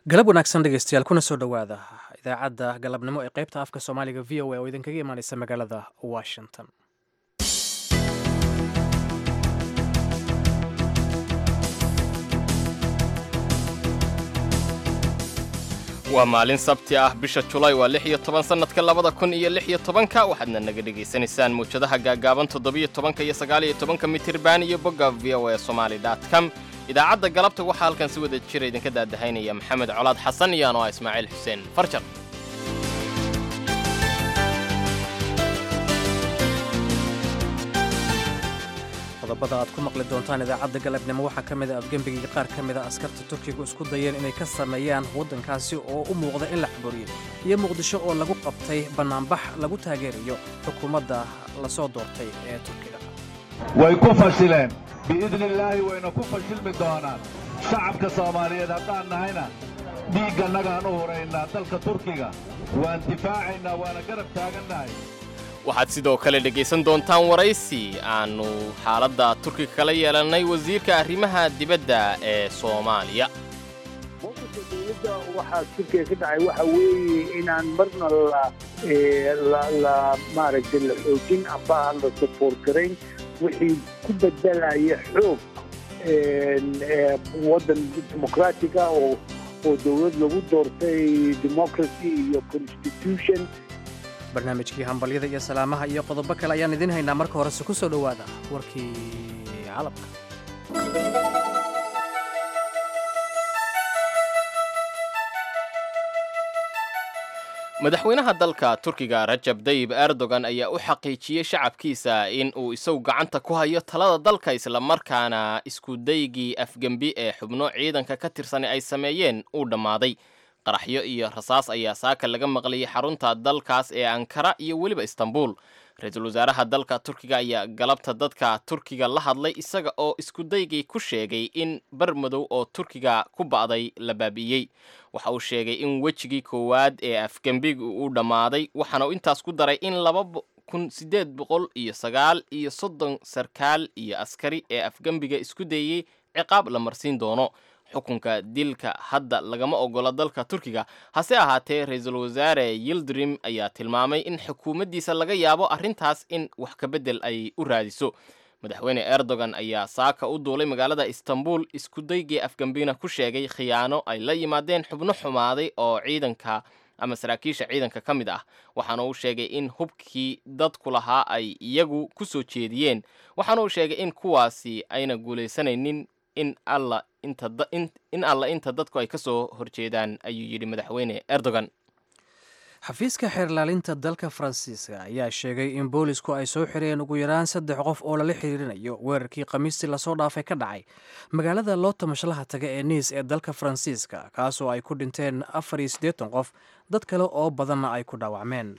galab wanaagsan dhegeystayaal kuna soo dhowaada idaacadda galabnimo ee qaybta afka soomaaliga v o a oo idinkaga imaaneysa magaalada washington waa maalin sabti ah bisha julaay waa lix iyo toban sannadka labada kun iyo lix iyo tobanka waxaadna naga dhegaysanaysaan muwjadaha gaagaaban toddobiyo tobanka iyo sagaaliyo tobanka mitirban iyo bogga v o a somali com idaacadda galabta waxaa halkan si wada jira idinka daadahaynaya maxamed colaad xasan iyo ano ah ismaaciil xuseen farjar qodobada aad ku maqli doontaan idaacadda galabnimo waxaa ka mid a afgembigii qaar ka mid a askarta turkigu isku dayeen inay ka sameeyaan waddankaasi oo u muuqda in la xabooriyey iyo muqdisho oo lagu qabtay bannaanbax lagu taageerayo xukuumadda lasoo doortay ee turkiga way ku fashileen biidni illaahi wayna ku fashilmi doonaan shacabka soomaaliyeed haddaan nahayna dhiiggannagaan u huraynaa dalka turkiga waan difaacaynaa waana garab taagannahay waxaad sidoo kale dhegaysan doontaan waraysi aannu xaaladda turkiga kala yeelannay wasiirka arrimaha dibadda ee soomaaliya mowqifka dowladda waxaa turkiga ka dhacay waxa weeye inaan marna la la maaragtay la xoojin amba aan la support garayn wixii ku bedelaya xoog waddan dimuqraatiga oo oo dowlad lagu doortay democracy iyo constitution barnaamijkii hambalyada iyo salaamaha iyo qodobo kale ayaan idiin haynaa marka horese ku soo dhowaada warkii calabka madaxweynaha dalka turkiga rajab dayib erdogan ayaa u xaqiijiyey shacabkiisa in uu isagu gacanta ku hayo talada dalka islamarkaana iskudaygii afgembi ee xubno ciidanka ka tirsan ay sameeyeen uu dhammaaday qaraxyo iyo rasaas ayaa saaka laga maqlayay xarunta dalkaas ee ankara iyo weliba istanbul ra-iisul wasaaraha dalka turkiga ayaa galabta dadka turkiga la hadlay isaga oo iskudaygii ku sheegay in bar madow oo turkiga ku ba'day la baabi'iyey waxa uu sheegay in wejigii koowaad ee afgembiga uu dhammaaday waxaana uu intaas ku daray in laba kun siddeed boqol iyo sagaal iyo soddon sarkaal iyo askari ee afgembiga isku dayey ciqaab la marsiin doono xukunka dilka hadda lagama ogola dalka turkiga hase ahaatee ra-iisul wasaare yildirim ayaa tilmaamay in xukuumaddiisa laga yaabo arrintaas in wax kabedel ay u raadiso madaxweyne erdogan ayaa saaka u duulay magaalada istanbul iskudaygii afgambina ku sheegay khiyaano ay la yimaadeen xubno xumaaday oo ciidanka ama saraakiisha ciidanka ka mid ah waxaana uu sheegay in hubkii dadku lahaa ay iyagu ku soo jeediyeen waxaana uu sheegay in kuwaasi ayna guulaysanaynin in alla in alla inta dadku ay ka soo horjeedaan ayuu yidhi madaxweyne erdogan xafiiska xeerlaalinta dalka faransiiska ayaa sheegay in boolisku ay soo xireen ugu yaraan saddex qof oo lala xiriirinayo weerarkii khamiistii lasoo dhaafay ka dhacay magaalada loo tamashlaha taga ee niis ee dalka faransiiska kaasoo ay ku dhinteen afar iyo siddeetan qof dad kale oo badanna ay ku dhaawacmeen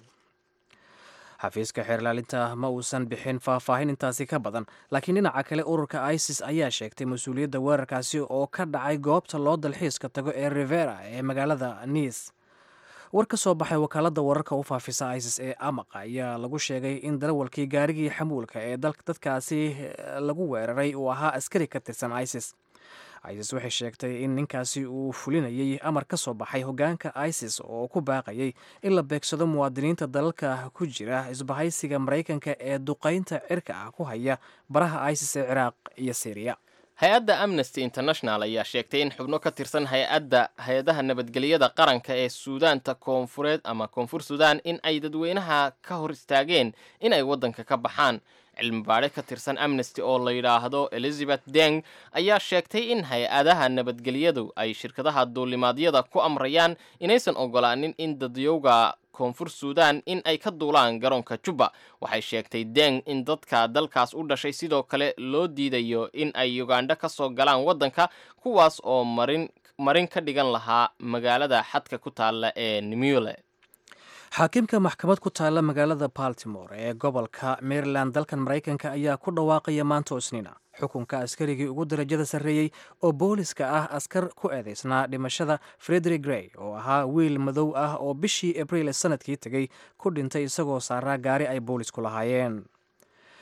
xafiiska xeerlaalinta ma uusan bixin faahfaahin intaasi ka badan laakiin dhinaca kale ururka isis ayaa sheegtay mas-uuliyadda weerarkaasi oo ka dhacay goobta loo dalxiiska tago ee rivera ee magaalada niis war ka soo baxay wakaaladda wararka u faafisa isis ee amaqa ayaa lagu sheegay in darawalkii gaarigii xamuulka ee dadkaasi lagu weeraray uu ahaa askari ka tirsan isis isis waxay sheegtay in ninkaasi uu fulinayay amar ka soo baxay hoggaanka isis oo ku baaqayay in la beegsado muwaadiniinta dalalka ku jira isbahaysiga maraykanka ee duqaynta cirka ah ku haya baraha isis ee ciraaq iyo syriya hay-adda amnesty international ayaa sheegtay in xubno ka tirsan hay-adda hay-adaha nabadgelyada qaranka ee suudaanta koonfureed ama koonfur suudaan in ay dadweynaha ka hor istaageen in ay waddanka ka baxaan cilmi baadhe ka tirsan amnesty oo la yidhaahdo elizabeth deng ayaa sheegtay in hay-adaha nabadgelyadu ay shirkadaha duulimaadyada ku amrayaan inaysan ogolaanin in dadyowga koonfur suudaan in ay ka duulaan garoonka jubba waxay sheegtay deng in dadka dalkaas u dhashay sidoo kale loo diidayo in ay ugandha ka soo galaan waddanka kuwaas oo marin marin ka dhigan lahaa magaalada xadka ku taalla ee nimule xaakimka maxkamad ku taalla magaalada baltimore ee gobolka maryland dalkan maraykanka ayaa ku dhawaaqaya maanta isniina xukunka askarigii ugu darajada sarreeyey oo booliska ah askar ku eedeysnaa dhimashada frederick grey oo ahaa wiil madow ah oo bishii abriil sanadkii tegey ku dhintay isagoo saaraa gaari ay boolisku lahaayeen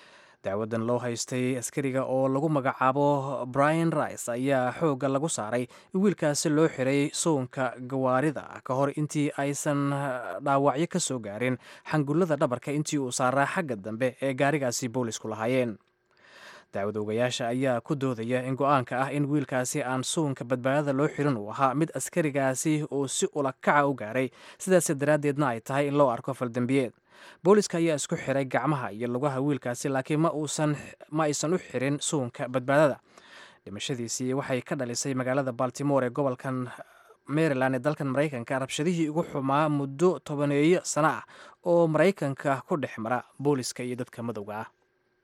dacwadan loo haystay askariga oo lagu magacaabo brian rice ayaa xoogga lagu saaray in wiilkaasi loo xiray soonka gawaarida ka hor intii aysan dhaawacyo ka soo gaarin xangullada dhabarka intii uu saaraa xagga dambe ee gaarigaasi boolisku lahaayeen dacwad ogayaasha ayaa ku doodaya in go-aanka ah in wiilkaasi aan suunka badbaadada loo xirin uu ahaa mid askarigaasi uu si ulakaca u gaaray sidaas daraaddeedna ay tahay in loo arko faldembiyeed booliska ayaa isku xiray gacmaha iyo lugaha wiilkaasi laakiin ma uusan ma aysan u xirin suunka badbaadada dhimashadiisii waxay ka dhalisay magaalada baltimore ee gobolkan maryland ee dalkan maraykanka rabshadihii ugu xumaa muddo tobaneeyo sano ah oo maraykanka ku dhex mara booliska iyo dadka madowga ah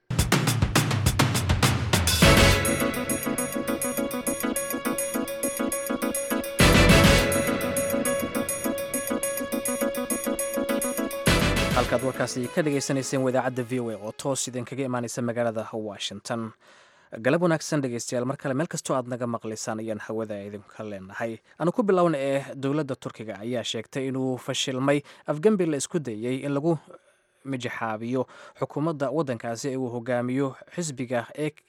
halkaad warkaasi ka dhagaysanayseen wadaacadda v o a oo toos idinkaga imaanaysa magaalada washington galab wanaagsan dhegeystayaal mar kale meel kastoo aad naga maqlaysaan ayaan hawada idinka leenahay aanu ku bilowna ee dowladda turkiga ayaa sheegtay inuu fashilmay afgembi la isku dayey in lagu mijixaabiyo xukuumadda waddankaasi ee uu hogaamiyo xisbiga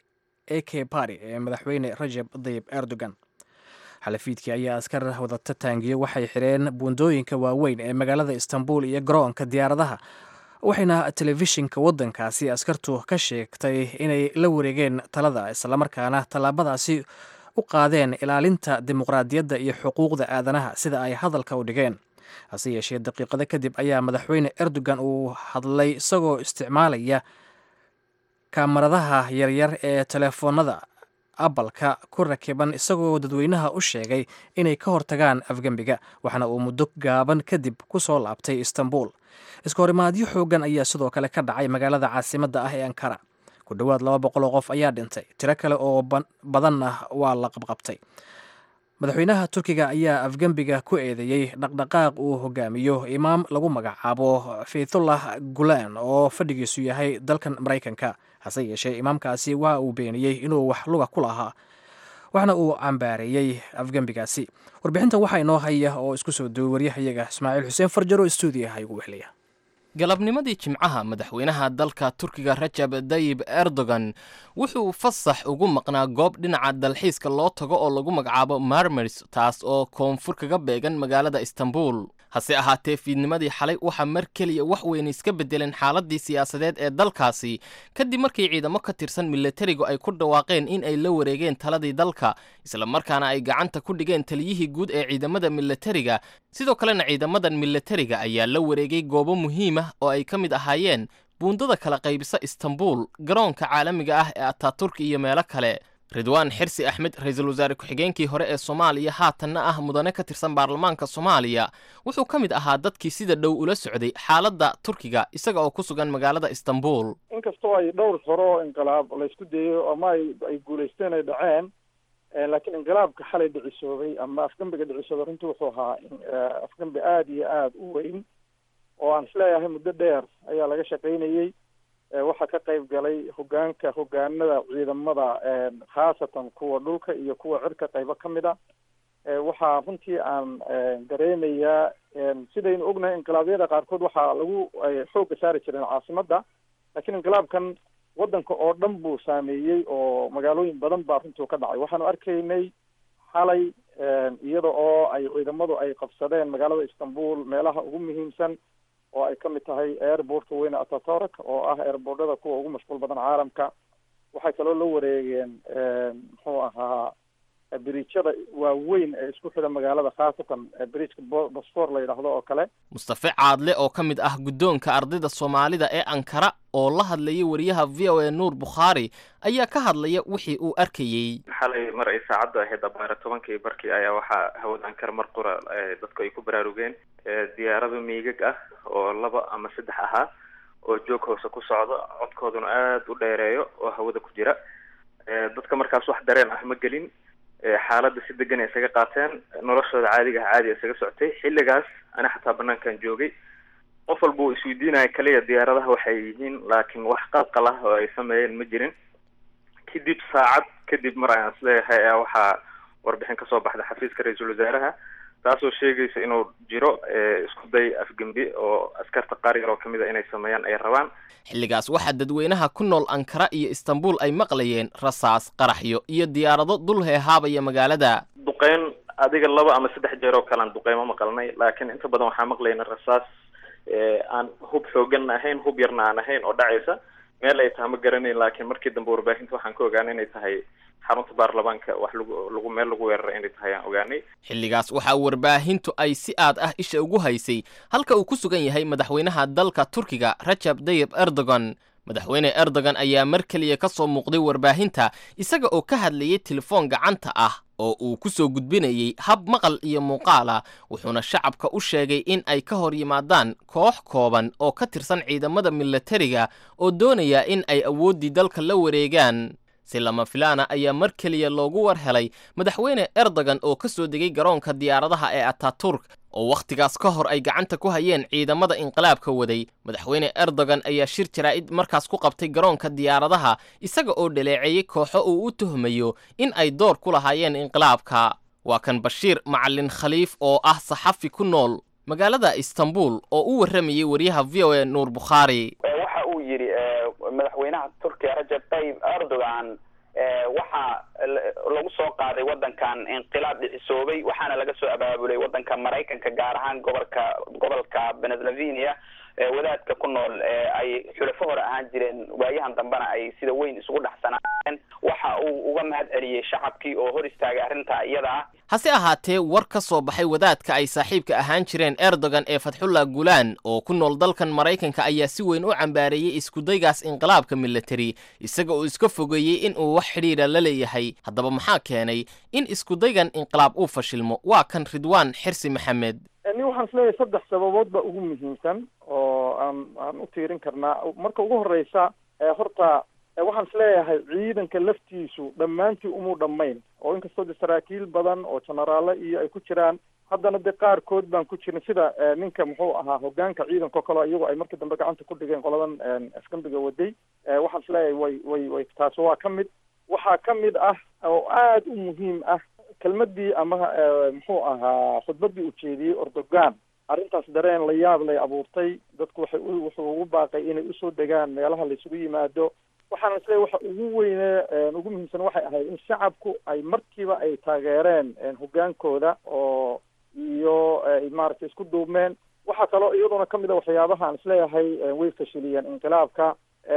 a k bari ee madaxweyne rajab dayib erdogan xalafiidkii ayaa askar wadata taangiyo waxay xireen buundooyinka waaweyn ee magaalada istanbul iyo garoonka diyaaradaha waxayna telefishinka waddankaasi askartu ka sheegtay inay la wareegeen talada islamarkaana tallaabadaasi u qaadeen ilaalinta dimuqraadiyadda iyo xuquuqda aadanaha sida ay hadalka u dhigeen hase yeeshee daqiiqado kadib ayaa madaxweyne erdogan uu hadlay isagoo isticmaalaya kaamaradaha yaryar ee telefoonada abalka ku rakiban isagoo dadweynaha u sheegay inay ka hortagaan afgembiga waxaana uu muddo gaaban kadib ku soo laabtay istanbul iskahorimaadyo xoogan ayaa sidoo kale ka dhacay magaalada caasimadda ah ee ankara ku dhowaad laba boqol oo qof ayaa dhintay tiro kale oo badanna waa la qabqabtay madaxweynaha turkiga ayaa afgembiga ku eedeeyey dhaqdhaqaaq uu hogaamiyo imaam lagu magacaabo faythullah gulaan oo fadhigiisu yahay dalkan maraykanka hase yeeshee imaamkaasi waa uu beeniyey inuu wax luga ku lahaa waxna uu cambaareeyey afgembigaasi warbixinta waxaa inoo haya oo isku soo duway waryahayaga ismaaciil xuseen farjaro stuudiyaha igu wehliya galabnimadii jimcaha madaxweynaha dalka turkiga rajab dayib erdogan wuxuu fasax ugu maqnaa goob dhinaca dalxiiska loo tago oo lagu magacaabo marmers taas oo koonfur kaga beegan magaalada istanbul hase ahaatee fiidnimadii xalay waxaa mar keliya wax weyn iska beddeleen xaaladii siyaasadeed ee dalkaasi kadib markii ciidamo ka tirsan milatarigu ay ku dhawaaqeen in ay la wareegeen taladii dalka islamarkaana ay gacanta ku dhigeen taliyihii guud ee ciidamada milatariga sidoo kalena ciidamadan milatariga ayaa la wareegay goobo muhiim ah oo ay ka mid ahaayeen buundada kala qaybisa istanbul garoonka caalamiga ah ee ataturki iyo meelo kale ridwaan xirsi axmed ra-iisul wasaare ku-xigeenkii hore ee soomaaliya haatanna ah mudane ka tirsan baarlamaanka soomaaliya wuxuu ka mid ahaa dadkii sida dhow ula socday xaaladda turkiga isaga oo ku sugan magaalada istanbul inkastoo ay dhowr hore oo inqilaab laysku dayo ama ay guulaysteen ay dhaceen laakiin inqilaabka xalay dhicisoobay ama afgembiga dhicisoobay runtii wuxuu ahaa afgembi aada iyo aada u weyn oo aan isleeyahay muddo dheer ayaa laga shaqaynayey waxaa ka qayb galay hogaanka hogaanada ciidamada khaasatan kuwa dhulka iyo kuwa cirka qaybo ka mid a waxaa runtii aan dareemayaa sidaynu ognahay inqilaabyada qaarkood waxaa lagu xoogga saari jireen caasimadda laakiin inqilaabkan waddanka oo dhan buu saameeyey oo magaalooyin badan baa runtii ka dhacay waxaanu arkaynay xalay iyada oo ay ciidamadu ay qabsadeen magaalada istanbul meelaha ugu muhiimsan oo ay ka mid tahay airbortka weyne atatork oo ah airboortada kuwa ugu mashquul badan caalamka waxay kaloo la wareegeen muxuu ahaa biriijyada waaweyn ee isku xidha magaalada khaasatan biriijka bosfor la yidhaahdo oo kale mustafe caadle oo ka mid ah guddoonka ardayda soomaalida ee ankara oo la hadlayay wariyaha v o a nuur bukhaari ayaa ka hadlaya wixii uu arkayey xalay mar ay saacaddu ahayd abaara tobankii barkii ayaa waxaa hawada ankara mar qura dadku ay ku baraarugeen diyaarado miigag ah oo laba ama saddex ahaa oo joog hoose ku socdo codkooduna aada u dheereeyo oo hawada ku jira dadka markaas wax dareen ah ma gelin xaaladda si degan ay isaga qaateen noloshooda caadiga ah caadi isaga socotay xilligaas ana xataa banaankan joogay qof walba uu isweydiinaya kaliya diyaaradaha waxay yihiin laakiin wax qalqal ah oo ay sameeyeen ma jirin kadib saacad kadib mar ayaan isleeyahay ayaa waxaa warbixin kasoo baxda xafiiska ra-iisul wasaaraha taasoo sheegaysa inuu jiro isku day afgembi oo askarta qaar yar oo kamid a inay sameeyaan ay rabaan xilligaas waxaa dadweynaha ku nool ankara iyo istanbul ay maqlayeen rasaas qaraxyo iyo diyaarado dul heehaabaya magaalada duqeyn adiga laba ama saddex jeer oo kalean duqeymo maqalnay laakiin inta badan waxaa maqlayna rasaas aan hub xooganna ahayn hub yarna aan ahayn oo dhacaysa meel ay taha ma garanayn laakiin markii dambe warbaahinta waxaan ka ogaanay inay tahay xarunta baarlamaanka wax lagu lagu meel lagu weeraray inay tahay aan ogaanay xilligaas waxaa warbaahintu ay si aad ah isha ugu haysay halka uu ku sugan yahay madaxweynaha dalka turkiga rajab dayib erdogan madaxweyne erdogan ayaa mar keliya ka soo muuqday warbaahinta isaga oo ka hadlayay telefoon gacanta ah oo uu ku soo gudbinayey hab maqal iyo muuqaala wuxuuna shacabka u sheegay in ay ka hor yimaadaan koox kooban oo ka tirsan ciidamada milatariga oo doonaya in ay awooddii dalka la wareegaan si lama filaana ayaa mar keliya loogu war helay madaxweyne erdogan oo ka soo degay garoonka diyaaradaha ee ataturk oo wakhtigaas ka hor ay gacanta ku hayeen ciidamada inqilaabka waday madaxweyne erdogan ayaa shir jaraa'id markaas ku qabtay garoonka diyaaradaha isaga oo dhaleeceeyey kooxo uu u tuhmayo in ay door ku lahaayeen inqilaabka waa kan bashiir macalin khaliif oo ah saxafi ku nool magaalada istanbul oo u warramayey wariyaha v o a nuur bukhaari waxa uu yidhi madaxweynaha turkiya rajab tayyib erdogan waxaa lagu soo qaaday wadankan inqilaab dhicisoobay waxaana laga soo abaabulay wadanka maraykanka gaar ahaan gobolka gobolka pennsylvania wadaadka ku nool ay xulafo hore ahaan jireen waayahan dambena ay sida weyn isugu dhexsanaayeen waxa uu uga mahad celiyey shacabkii oo hor istaagay arrintaa iyada ah hase ahaatee war ka soo baxay wadaadka ay saaxiibka ahaan jireen erdogan ee fatxullah gulaan oo ku nool dalkan maraykanka ayaa si weyn u cambaareeyey iskudaygaas inqilaabka milatari isaga oo iska fogeeyey in uu wax xidhiidha la leeyahay haddaba maxaa keenay in iskudaygan inqilaab uu fashilmo waa kan ridwaan xirsi maxamed ni waxaan isleeyahay saddex sababood ba ugu muhiimsan oo aan aan u tiirin karnaa marka ugu horeysa horta waxaan isleeyahay ciidanka laftiisu dhammaantii umuu dhammayn oo inkastoo de saraakiil badan oo jenaraalo iyo ay ku jiraan haddana de qaarkood baan ku jirin sida ninka muxuu ahaa hogaanka ciidanka o kaleo iyagu ay markii dambe gacanta ku dhigeen qoladan afgambiga waday waxaan isleeyahay way way way taas waa ka mid waxaa ka mid ah oo aada u muhiim ah kelmadii ama muxuu ahaa khudbadii uu jeediyey erdogan arrintaas dareen la yaab lay abuurtay dadku waxay wuxuu ugu baaqay inay usoo degaan meelaha laysugu yimaado waxaana isleeyahy waxa ugu weyne ugu muhiimsan waxay ahayd in shacabku ay markiiba ay taageereen hogaankooda oo iyo ay maaragtay isku duubmeen waxaa kaloo iyaduna kamid a waxyaabaha aan isleeyahay way fashiliyeen inqilaabka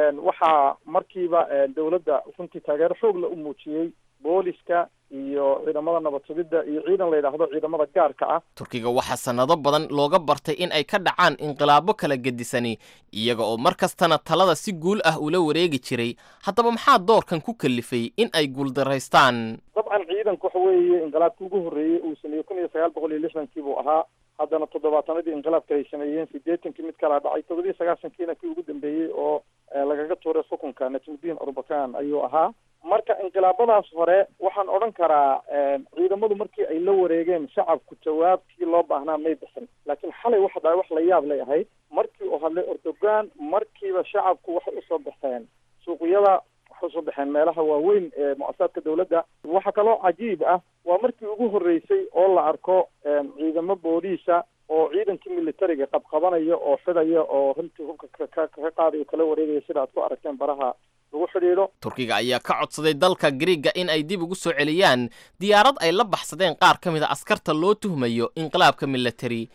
waxaa markiiba dawladda runtii taageero xoogla u muujiyey booliska iyo ciidamada nabad sugidda iyo ciidan la yidhaahdo ciidamada gaarka ah turkiga waxaa sannado badan looga bartay in ay ka dhacaan inqilaabo kala gedisani iyaga oo mar kastana talada si guul ah ula wareegi jiray haddaba maxaa doorkan ku kalifay in ay guuldaraystaan dabcan ciidanku waxa weeye inqilaabkii ugu horreeyey uu sameeyey kun iyo sagaal boqol iyo lixdankii buu ahaa haddana toddobaatanadii inqilaabka ay sameeyeen sideetankii mid kalaa dhacay toddobiyo sagaasankiina kii ugu dambeeyey oo lagaga tuuray xukunka najmudiin orbakan ayuu ahaa marka inqilaabadaas hore waxaan odhan karaa ciidamadu markii ay la wareegeen shacabku jawaabkii loo baahnaa may bixin laakiin xalay waxa dhahay wax la yaab lay ahayd markii uu hadlay erdogan markiiba shacabku waxay usoo baxeen suuqyada waxay usoo baxeen meelaha waaweyn ee mu-asasaadka dawladda waxaa kaloo cajiib ah waa markii ugu horreysay oo la arko ciidamo booliisa oo ciidankii militariga qabqabanaya oo xidaya oo runtii hubka ka ka qaadayo kala wareegaya sida aad ku aragteen baraha lagu xidhiidho turkiga ayaa ka codsaday dalka griiga in ay dib ugu soo celiyaan diyaarad ay la baxsadeen qaar ka mid a askarta loo tuhmayo inqilaabka milatari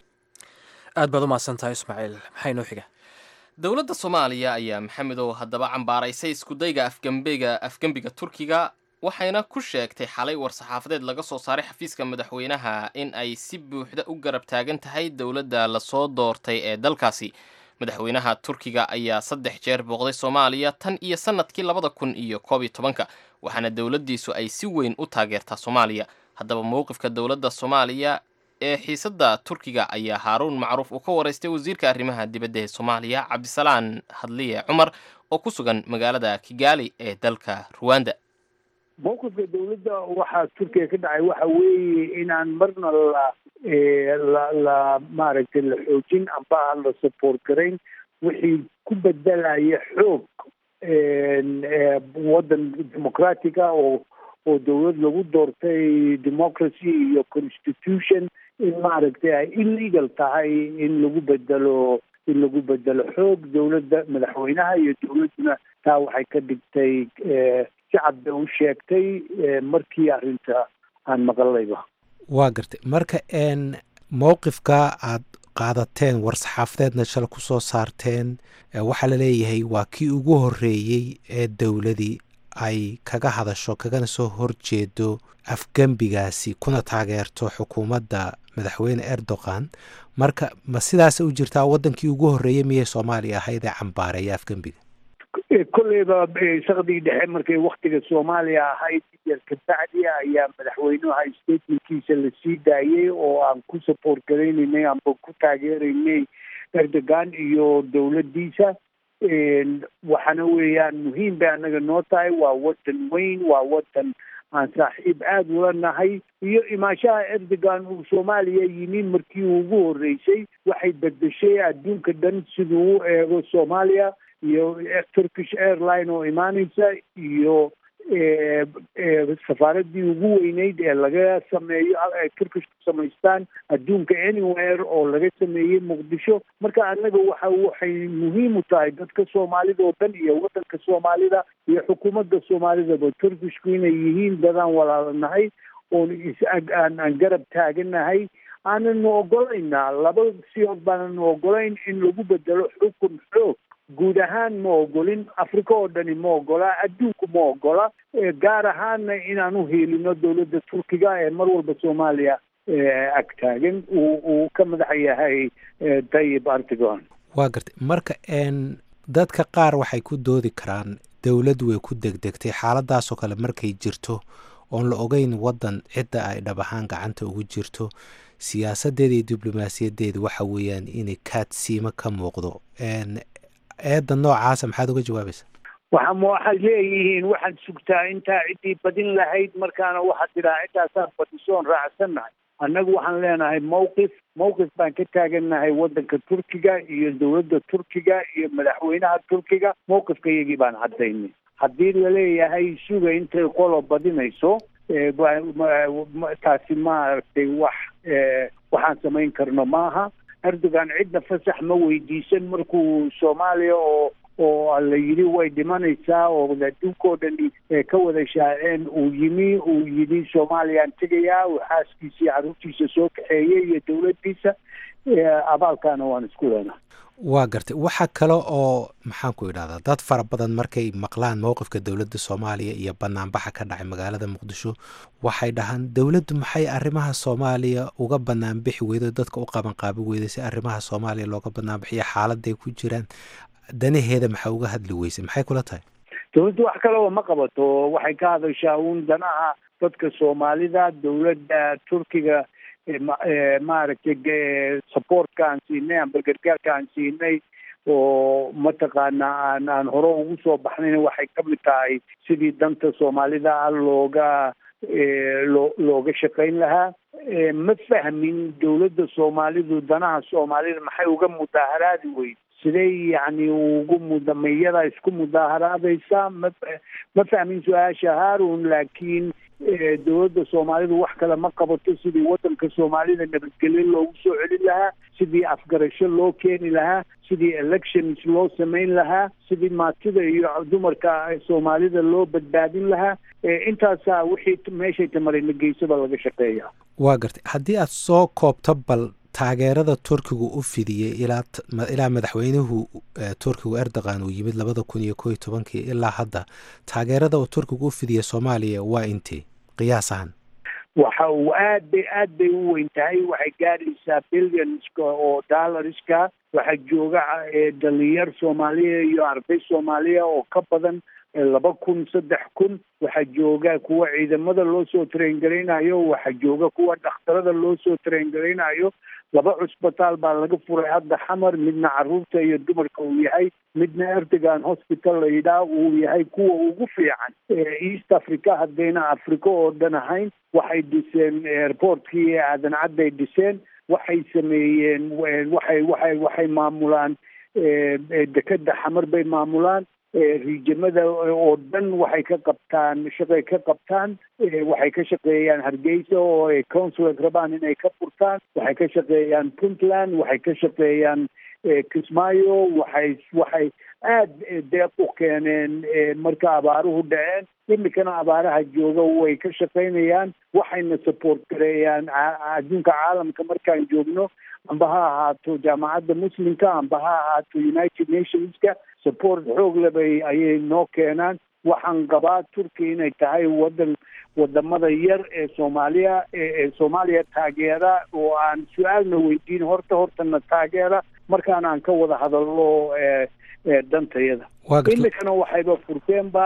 aad baad u mahadsantahay ismaaciil maxaa inoo xiga dowladda soomaaliya ayaa maxamedow haddaba cambaaraysay iskudayga afgembiga afgembiga turkiga waxayna ku sheegtay xalay war-saxaafadeed laga soo saaray xafiiska madaxweynaha in ay si buuxda u garab taagan tahay dowladda lasoo doortay ee dalkaasi madaxweynaha turkiga ayaa saddex jeer booqday soomaaliya tan iyo sannadkii labada kun iyo koob iyo tobanka waxaana dowladdiisu ay si weyn u taageertaa soomaaliya haddaba mowqifka dowladda soomaaliya ee xiisadda turkiga ayaa haaruun macruuf uu ka waraystay wasiirka arrimaha dibadda ee soomaaliya cabdisalaan hadliye cumar oo ku sugan magaalada kigaali ee dalka ruwanda mowqifka dawladda waxaa turkiya ka dhacay waxa weeye inaan marna la la la maaragtay la xoojin amba aan la support garayn wixii ku bedelaya xoog waddan democratica oo oo dawlad lagu doortay democracy iyo constitution in maaragtay ay illegal tahay in lagu bedelo in lagu bedelo xoog dowladda madaxweynaha iyo dowladduna taa waxay ka dhigtay shacab bay u sheegtay markii arrinta aan maqalayba waa gartay marka n mowqifka aad qaadateen war-saxaafadeedna shala ku soo saarteen waxaa la leeyahay waa kii ugu horreeyey ee dowladii ay kaga hadasho kagana soo horjeedo afgembigaasi kuna taageerto xukuumadda madaxweyne erdogan marka ma sidaasa u jirtaa waddankii ugu horreeyey miyay soomaaliya ahayd ee cambaareeya afgembiga kolleyba sakdii dhexe markay waktiga soomaaliya ahayd yar kabacdi ayaa madaxweynuha statementkiisa la sii daayey oo aan ku support garaynaynay amba ku taageeraynay erdogan iyo dowladdiisa waxaana weeyaan muhiim bay annaga noo tahay waa waddan weyn waa waddan aan saaxiib aada ula nahay iyo imaashaha erdogan uu soomaaliya yimi markii uu ugu horreysay waxay bedeshay adduunka dhan siduu u eego soomaaliya iyo turkish airline oo imaaneysa iyo safaaradii ugu weyneyd ee laga sameeyo ay turkish ku samaystaan adduunka anywhere oo laga sameeyey muqdisho marka annaga waxa waxay muhiim u tahay dadka soomaalida oo dhan iyo waddanka soomaalida iyo xukuumadda soomaalidaba turkishku inay yihiin dadaan walaalanahay oon is-aan aan garab taaganahay aananu ogolaynaa laba siyood baananu ogolayn in lagu bedelo xukun xoog guud ahaan ma ogolin africa oo dhani ma ogola adduunku ma ogola gaar ahaanna inaan u hiilino dowladda turkiga ee mar walba soomaaliya ag taagan uu uu ka madaxa yahay tayib erdogan waa gartay marka n dadka qaar waxay ku doodi karaan dowladdu way ku degdegtay xaaladaasoo kale markay jirto oon la ogeyn waddan cidda ay dhab ahaan gacanta ugu jirto siyaasadeeda iyo diblomaasiyadeeda waxa weeyaan inay kaadsiimo ka muuqdo eedda noocaasa maxaad uga jawaabaysa waxa waxaad leeyihiin waxaad sugtaa intaa ciddii badin lahayd markaana waxaad tidhaha ciddaasaad badisoon raacsannahay annagu waxaan leenahay mawqif mawqif baan ka taagannahay waddanka turkiga iyo dowladda turkiga iyo madaxweynaha turkiga mawqifka iyagii baan caddaynay haddii laleeyahay suga intay qolo badinayso taasi maaragtay wax waxaan samayn karno maaha erdogan cidna fasax ma weydiisan markuu soomaaliya oo oo la yidhi way dhimanaysaa oo adduunka oo dhan ka wada shaaceen uu yimi uu yidhi soomaaliyaan tegayaa uu xaaskiisa iyo carruurtiisa soo kaxeeyey iyo dowladdiisa abaalkaana waan isku leenahay waa gartay waxaa kale oo maxaan ku idhahdaa dad fara badan markay maqlaan mowqifka dowladda soomaaliya iyo banaanbaxa ka dhacay magaalada muqdisho waxay dhahaan dowladdu maxay arrimaha soomaaliya uga banaanbixi weydo dadka u qabanqaabi weyday si arrimaha soomaaliya looga banaanbixiyo xaaladay ku jiraan danaheeda maxaa uga hadli weysay maxay kula tahay dowladdu wax kaleba ma qabato waxay ka hadashaa uun danaha dadka soomaalida dowladda turkiga maaragtay supportka aan siinay amba gargaarka aan siinay oo mataqaana aan aan hore ugu soo baxnayna waxay ka mid tahay sidii danta soomaalida ah looga loo looga shaqayn lahaa ma fahmin dowladda soomaalidu danaha soomaalida maxay uga mudaaharaadi weyd siday yacni ugu muda mayada isku mudaaharaadaysaa ma ma fahmin su-aasha haarun laakiin dowladda soomaalidu wax kale ma qabato sidii waddanka soomaalida nabadgelyo loogu soo celin lahaa sidii afgarasho loo keeni lahaa sidii elections loo samayn lahaa sidii maatida iyo dumarka soomaalida loo badbaadin lahaa intaasaa wixii meeshay tamarina geysaba laga shaqeeya waa gartay haddii aad soo koobto bal taageerada turkigu u fidiyey ilaa ilaa madaxweynuhu turkigu erdogan uu yimid labada kun iyo ko iyo tobankii ilaa hadda taageerada uu turkigu u fidiyey soomaaliya waa intee qiyaas ahaan waxa uu aad bay aad bay u weyn tahay waxay gaadhaysaa billionska oo dollarska waxaa jooga dhalinyar soomaaliya iyo arday soomaaliya oo ka badan laba kun saddex kun waxaa jooga kuwa ciidamada loo soo traingaraynayo waxaa jooga kuwa dhakhtarada loo soo traingaraynayo laba cusbitaal baa laga furay hadda xamar midna caruurta iyo dumarka uu yahay midna erdogan hospital layidhaah uu yahay kuwa ugu fiican east africa haddayna africa oo dhan ahayn waxay dhiseen airportkii aadan cadday dhiseen waxay sameeyeen waxay waxay waxay maamulaan dekeda xamar bay maamulaan riijamada oo dhan waxay ka qabtaan shaqay ka qabtaan waxay ka shaqeeyaan hargeysa oo ay consulate rabaan inay ka furtaan waxay ka shaqeeyaan puntland waxay ka shaqeeyaan kismaayo waxay waxay aada deeq u keeneen marka abaaruhu dhaceen imikana abaaraha jooga way ka shaqaynayaan waxayna support gareeyaan adduunka caalamka markaan joogno amba ha ahaato jaamacadda muslimka amba ha ahaato united nationska support xoog lebay ayay noo keenaan waxaan qabaa turkiya inay tahay wadan wadamada yar ee soomaaliya ee soomaaliya taageera oo aan su-aalna weydiin horta hortana taageera markaan aan ka wada hadalno dantayada imikana waxayba furteenba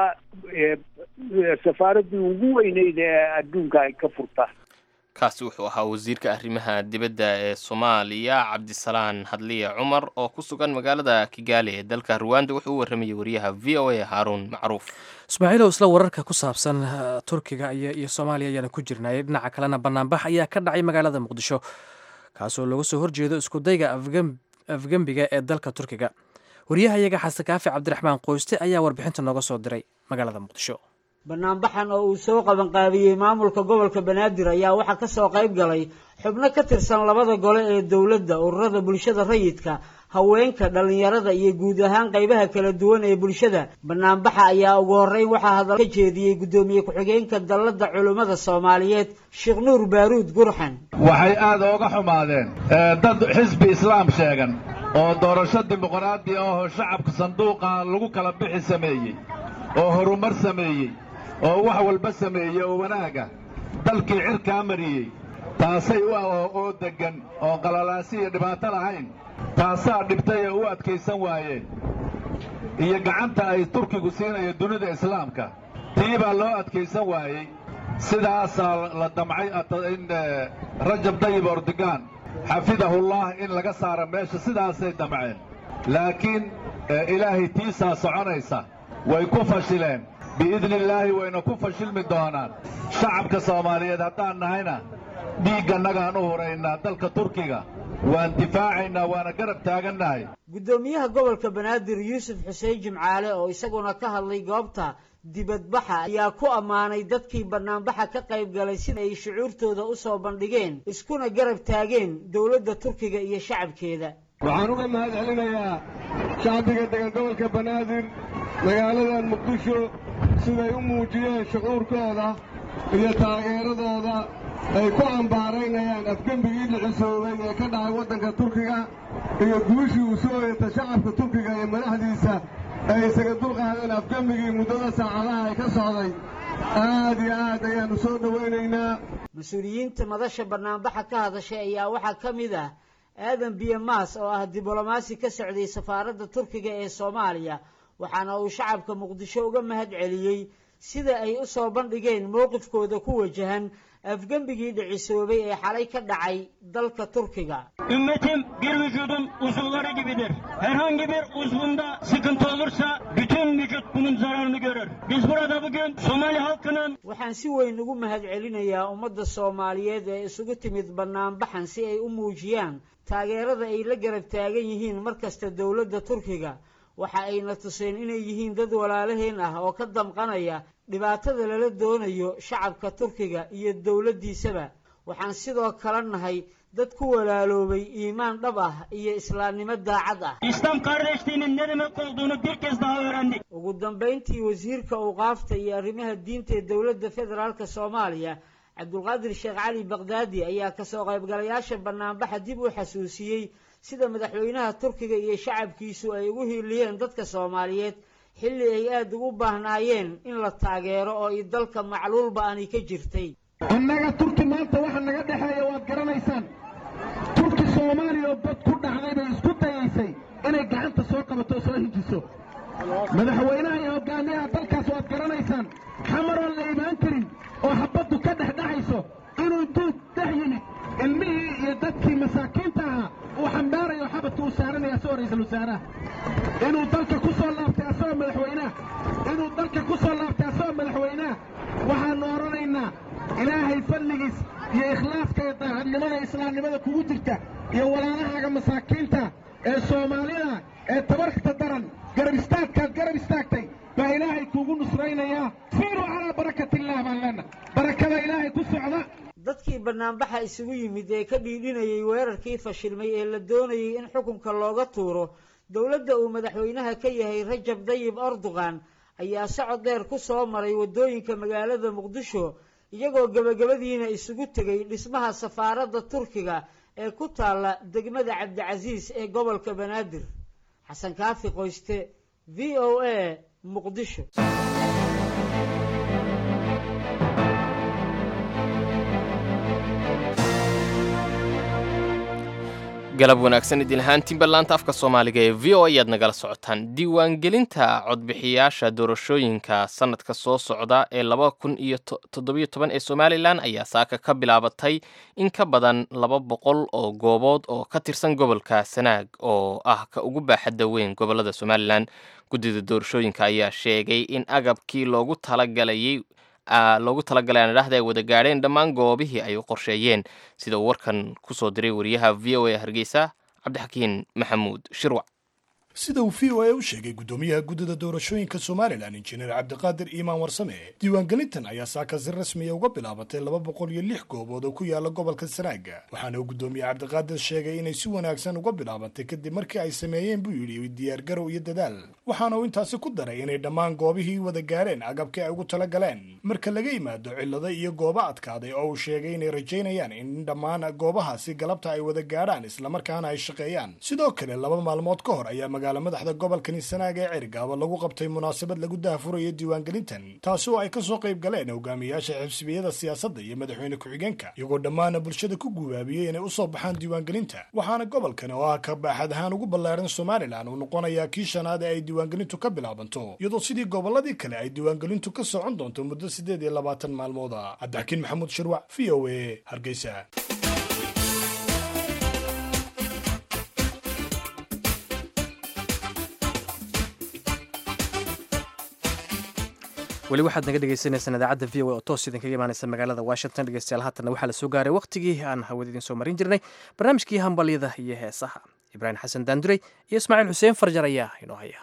safaaradii ugu weyneyd ee adduunka ay ka furtaan kaasi wuxuu ahaa wasiirka arrimaha dibadda ee soomaaliya cabdisalaan hadliya cumar oo ku sugan magaalada kigaali ee dalka ruwanda wuxuu u warramayay wariyaha v o a haaruun macruuf ismaaciilow isla wararka ku saabsan turkiga iyo soomaaliya ayaana ku jirnay dhinaca kalena banaanbax ayaa ka dhacay magaalada muqdisho kaasoo looga soo horjeedo iskudayga afgembiga ee dalka turkiga wariyahayaga xasan kaafi cabdiraxmaan qoyste ayaa warbixinta nooga soo diray magaalada muqdisho banaanbaxan oo uu soo qabanqaabiyey maamulka gobolka banaadir ayaa waxaa ka soo qayb galay xubno ka tirsan labada gole ee dowladda ururada bulshada rayidka haweenka dhallinyarada iyo guud ahaan qaybaha kala duwan ee bulshada banaanbaxa ayaa ugu horreyn waxaa hadal ka jeediyey guddoomiye ku-xigeenka dalladda culummada soomaaliyeed sheekh nuur baaruud gurxan waxay aada ooga xumaadeen dad xisbi islaam sheegan oo doorasho dimuqraadi ahoo shacabka sanduuqa lagu kala bixi sameeyey oo horumar sameeyey oo wax walba sameeyey oo wanaaga dalkii cirkaa mariyey taasay u oo deggan oo qalalaasi iyo dhibaato lahayn taasaa dhibtay ee u adkaysan waayeen iyo gacanta ay turkigu siinayo dunida islaamka tii baa loo adkaysan waayey sidaasaa la damcay in rajab dayib ordogan xafidahullah in laga saaro meesha sidaasay damceen laakiin ilaahay tiisaa soconaysa way ku fashileen biidni illaahi wayna ku fashilmi doonaan shacabka soomaaliyeed haddaan nahayna dhiiggannagaan u huraynaa dalka turkiga waan difaacaynaa waana garab taagannahay guddoomiyaha gobolka banaadir yuusuf xuseen jimcaale oo isaguna ka hadlay goobta dibadbaxa ayaa ku ammaanay dadkii banaanbaxa ka qayb galay sida ay shucuurtooda u soo bandhigeen iskuna garab taageen dowladda turkiga iyo shacabkeeda waxaan uga mahad celinayaa shacbiga degan gobolka banaadir magaaladan muqdisho siday u muujiyeen shucuurkooda iyo taageeradooda ay ku cambaaraynayaan afgembigii dhicisoobay ee ka dhacay waddanka turkiga iyo guushii uu soo yeeta shacabka turkiga iyo madaxdiisa ay isaga dulqaadeen afgembigii muddada saacadaha ay ka socday aad iyo aad ayaannu soo dhowaynaynaa mas-uuliyiinta madasha banaanbaxa ka hadashay ayaa waxaa ka mid ah aadan biyamaas oo ah diblomaasi ka socday safaaradda turkiga ee soomaaliya waxaana uu shacabka muqdisho uga mahad celiyey sida ay u soo bandhigeen mowqifkooda ku wajahan afgembigii dhicisoobay ee xalay ka dhacay dalka turkiga Ümmetim bir vücudun uzuvları gibidir. Herhangi bir uzvunda sıkıntı olursa bütün vücut bunun zararını görür. Biz burada bugün Somali halkının waxaan si weyn ugu mahad celinayaa ummadda soomaaliyeed ee isugu timid banaanbaxan si ay u muujiyaan taageerada ay la garab taagan yihiin mar kasta dowladda turkiga waxa ayna tuseen inay yihiin dad walaalaheen ah oo ka damqanaya dhibaatada lala doonayo shacabka turkiga iyo dowladdiisaba waxaan sidoo kale nahay dad ku walaaloobay iimaan dhab ah iyo islaamnimo daacad ah İslam kardeşliğinin ne demek olduğunu bir kez daha öğrendik. ugu dambayntii wasiirka awqaafta iyo arrimaha diinta ee dowladda federaalka soomaaliya cabdulqaadir sheekh cali bakdaadi ayaa kasoo qaybgalayaasha banaanbaxa dib u xasuusiyey sida madaxweynaha turkiga iyo shacabkiisu ay ugu hiiliyeen dadka soomaaliyeed xilli ay aada ugu baahnaayeen in la taageero oo i dalka macluulba aanay ka jirtay annaga turki maanta waxa naga dhexeeya waad garanaysaan turki soomaaliya oo bad ku dhacday bay isku dayaysay inay gacanta soo qabato oo soo hinjiso madaxweynaha iyo hogaamiyaha dalkaas waad garanaysaan xamaroon la imaan karin oo xabaddu ka dhex dhexayso inuu duug dhex yimid ilmihii iyo dadkii masaakiinta ahaa uu xambaarayo xabadka uu saaranaya asagoo ra'iisul wasaaraha inuu dalka ku soo laabtay asagoo madaxweynaha inuu dalka ku soo laabtay asagoo madaxweynaha waxaannu odhanaynaa ilaahay fadligiis iyo ikhlaaska iyo daacadnimada islaamnimada kugu jirta iyo walaalahaaga masaakiinta ee soomaalida ee tabarta daran garab istaagkaad garab istaagtay baan leenahay barakada ilaahay ku socda dadkii banaanbaxa isugu yimid ee ka dhiidhinayay weerarkii fashilmay ee la doonayay in xukunka looga tuuro dowladda uu madaxweynaha ka yahay rajab dayib erdogan ayaa socod dheer ku soo maray waddooyinka magaalada muqdisho iyagoo gebagabadiina isugu tegay dhismaha safaaradda turkiga ee ku taalla degmada cabdicasiis ee gobolka banaadir xasan kaafi qoyste v o a muqdisho galab wanaagsan idin ahaantiinba laanta afka soomaaliga ee v o ayaad nagala socotaan diiwaangelinta codbixiyaasha doorashooyinka sanadka soo socda ee laba kun iyo toddobiyo toban ee somalilan ayaa saaka ka bilaabatay in ka badan laba boqol oo goobood oo ka tirsan gobolka sanaag oo ah ka ugu baaxadda weyn gobolada somalilan guddida doorashooyinka ayaa sheegay in agabkii loogu talagalayay loogu talagalay aan idhaahda ay wada gaadheen dhammaan goobihii ay u qorsheeyeen sida uu warkan ku soo diray wariyaha v o a hargeysa cabdixakiin maxamuud shirwac sida uu v o a u sheegay guddoomiyaha guddida doorashooyinka somalilan injineer cabdiqaadir iimaan warsame diiwaangelintan ayaa saaka si rasmiya uga bilaabatay laba boqol iyo lix goobood oo ku yaala gobolka sanaaga waxaana uu guddoomiye cabdiqaadir sheegay inay si wanaagsan uga bilaabatay kadib markii ay sameeyeen buu yidhi diyaargarow iyo dadaal waxaana uu intaasi ku daray inay dhammaan goobihii wada gaareen agabkii ay ugu tala galeen marka laga yimaado cillada iyo goobo adkaaday oo uu sheegay inay rajaynayaan in dhammaan goobahaasi galabta ay wada gaadhaan islamarkaana ay shaqeeyaan sidoo kale laba maalmood ka hor ayaa magaala madaxda gobolkani sanaaga ee cergaaba lagu qabtay munaasabad lagu daahfurayo diiwaangelintan taasi oo ay ka soo qayb galeen hogaamiyaasha xibsibiyada siyaasadda iyo madaxweyne ku-xigeenka iyagoo dhammaana bulshada ku gubaabiyey inay usoo baxaan diiwaangelinta waxaana gobolkan oo ah ka baaxad ahaan ugu ballaaran somalilan uu noqonayaa kii shanaad ee ay diiwaangelintu ka bilaabanto iyadoo sidii gobolladii kale ay diiwaangelintu ka socon doonto muddo siddeed iyo labaatan maalmooda cabdixakiin maxamuud shirwac v o a hargeysa weli waxaad naga dhegeysaneysaan idaacadda v o a oo toos idinkaga imaaneysa magaalada washington dhegeystayaal haatanna waxaa la soo gaaray wakhtigii aan hawada idin soo marin jirnay barnaamijkii hambalyada iyo heesaha ibraahim xasan daanduray iyo ismaaciil xuseen farjar ayaa inoo haya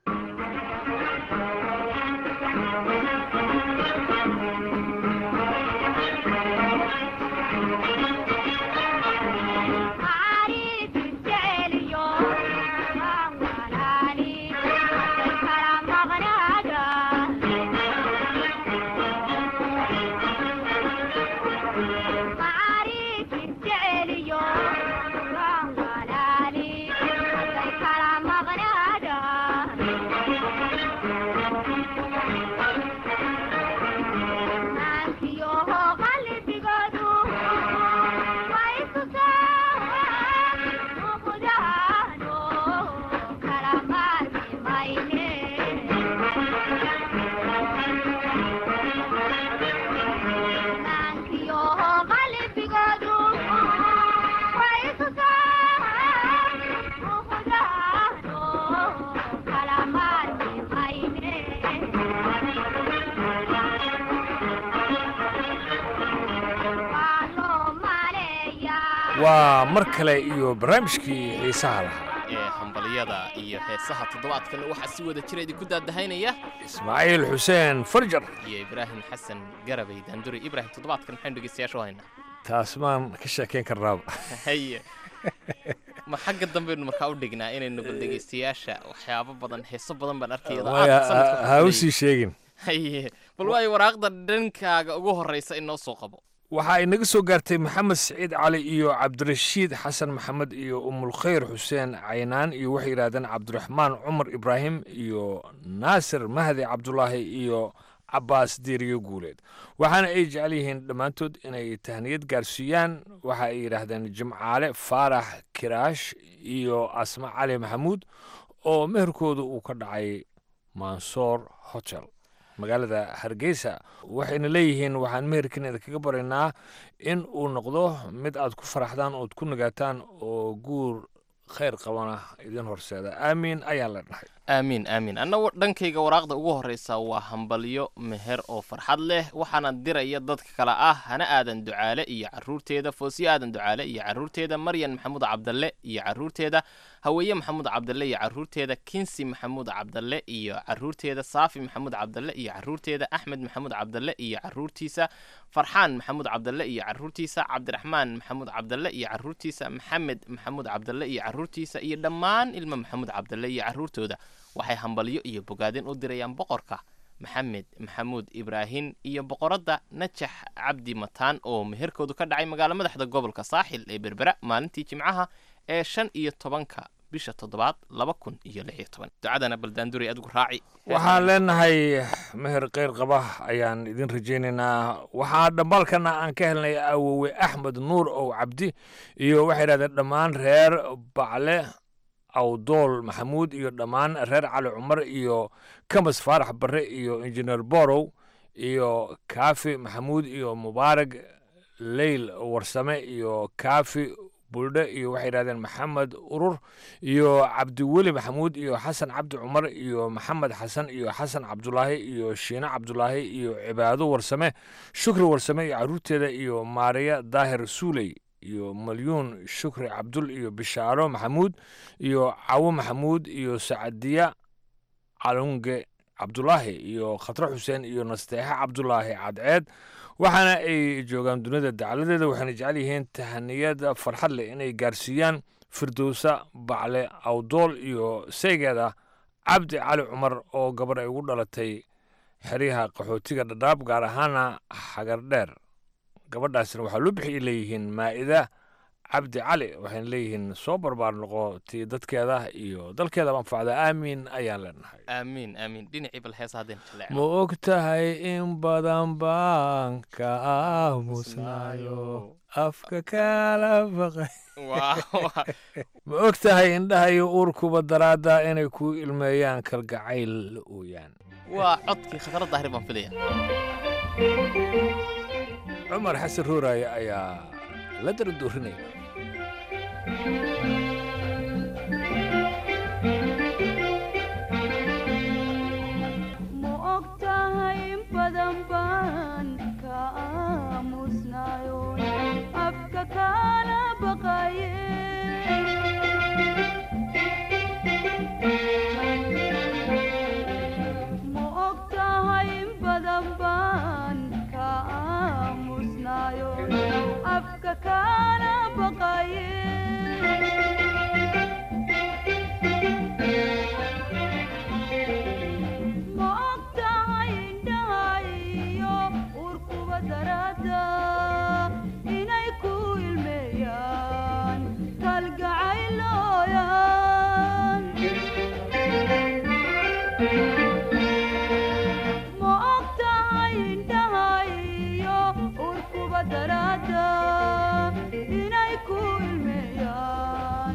waa mar kale iyo barnaamijkii xiisaha lahaa ee hambalyada iyo heesaha toddobaadkan waxaa si wada jira idinku daadahaynaya ismaaciil xuseen farjar iyo ibraahim xasan garabay daanduri ibraahim toddobaadkan maxaynu dhegeystayaasha u haynaa taas maan ka sheekayn karnaaba haye ma xagga dambaynu markaa u dhignaa inaynu bal dhegeystayaasha waxyaabo badan heeso badan baan arkaya ha u sii sheegin haye bal waayo waraaqda dhankaaga ugu horreysa inoo soo qabo waxaa inaga soo gaartay maxamed siciid cali iyo cabdirashiid xasan maxamed iyo umulkhayr xuseen caynaan iyo waxay yidhahdeen cabdiraxmaan cumar ibraahim iyo naasir mahdi cabdulaahi iyo cabaas diiriyo guuleed waxaana ay jecel yihiin dhammaantood inay tahniyad gaarsiiyaan waxa ay yidhaahdeen jimcaale faarax kiraash iyo asma cali maxamuud oo meherkooda uu ka dhacay mansoor hotel magaalada hargeysa waxayna leeyihiin waxaan meherkan idinkaga baraynaa in uu noqdo mid aad ku faraxdaan ood ku nagaataan oo guur khayr qabana idin horseeda aamiin ayaan la dhahay aamiin aamiin annagu dhankayga waraaqda ugu horreysa waa hambalyo meher oo farxad leh waxaana diraya dadka kale ah hana aadan ducaale iyo caruurteeda foosiyo aadan ducaale iyo caruurteeda maryan maxamuud cabdalle iyo caruurteeda haweeye maxamuud cabdalle iyo caruurteeda kinsi maxamuud cabdalle iyo caruurteeda saafi maxamuud cabdalle iyo caruurteeda axmed maxamuud cabdalle iyo caruurtiisa farxaan maxamuud cabdalle iyo caruurtiisa cabdiraxmaan maxamuud cabdalle iyo caruurtiisa maxamed maxamuud cabdalle iyo caruurtiisa iyo dhammaan ilmo maxamuud cabdalle iyo caruurtooda waxay hambalyo iyo bogaadin u dirayaan boqorka maxamed maxamuud ibraahin iyo boqoradda najax cabdi mataan oo meherkoodu ka dhacay magaalo madaxda gobolka saaxil ee berbera maalintii jimcaha ee shan iyo tobanka bisha toddobaad laba kun iyo lix iyo toban ducadana baldaanduri adigu raaci waxaan leenahay meher keyr qaba ayaan idin rajaynaynaa waxaa dhambaalkana aan ka helnay awowe axmed nuur ow cabdi iyo waxay idhahdeen dhammaan reer bacle awdool maxamuud iyo dhammaan reer cali cumar iyo kamas faarax barre iyo injineer borow iyo kaafi maxamuud iyo mubaarag leyl warsame iyo kaafi buldhe iyo waxay yidhahdeen maxamed urur iyo cabdiweli maxamuud iyo xasan cabdi cumar iyo maxamed xasan iyo xasan cabdulaahi iyo shiine cabdulaahi iyo cibaado warsame shukri warsame iyo caruurteeda iyo maariya daahir suuley iyo malyuun shukri cabdul iyo bishaaro maxamuud iyo cawo maxamuud iyo sacadiya calunge cabdulaahi iyo khatre xuseen iyo nasteexe cabdulaahi cadceed waxaana ay joogaan dunida dacaladeeda waxayna jecel yihiin tahaniyad farxad leh inay gaarsiiyaan firdowsa bacle awdool iyo saygeeda cabdi cali cumar oo gabar ay ugu dhalatay xeryaha qaxootiga dhadhaab gaar ahaana xagardheer gabadhaasna waxaa loo bixiyay leeyihiin maa'ida cabdi cali waxayna leeyihiin soo barbaar noqo tii dadkeeda iyo dalkeeda anfacda aamiin ayaan leenahay aamiin aamiin dhinacii bal heesa haddeen jaleec ma og tahay in badan baan ka aamusnayo afka kala baqay ma og tahay indhaha iyo uurkuba daraadda inay ku ilmeeyaan kalgacayl ooyaan waa codkii khatarad daahir baan filaya cumar xasan ruuraaye ayaa la daradoorinaya ma og tahay in badan baan ka aamusnayo afka kala baqaye ma og tahay in badan baan ka aamusnayo afka kala baqaye ma og tahay indhahayo urkuba darada inay ku ilmeeyaan kalgacaylooyaan ma og tahay indhahayo urkuba darada inay ku ilmeeyaan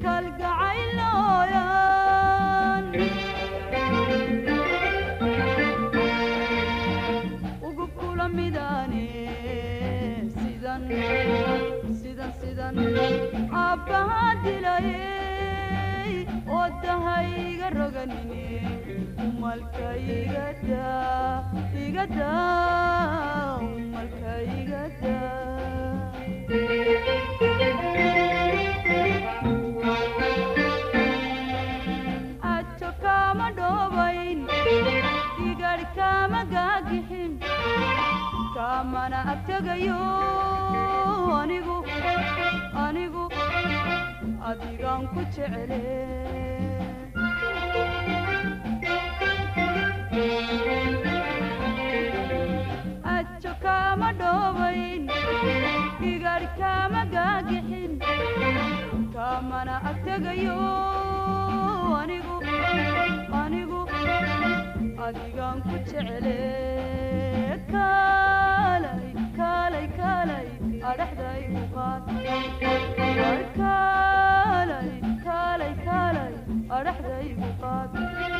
kalgacaylooyaan ugu kula midaane sidan sidan sidan aabbaha dilayey oo dahayga roganine umalka igada igada umalka igada ajo kama dhobayn igadh kama gaagixin kamana agtegayo anigu anigu adigaan ku jecele ajo kama dhobayn igadh kama gaagixin kamana agtegayo anigu anigu adigaan ku jecele kaalay kaalay kaalay adhaxday u qaad war kaalay kaalay kaalay adhaxday u qaad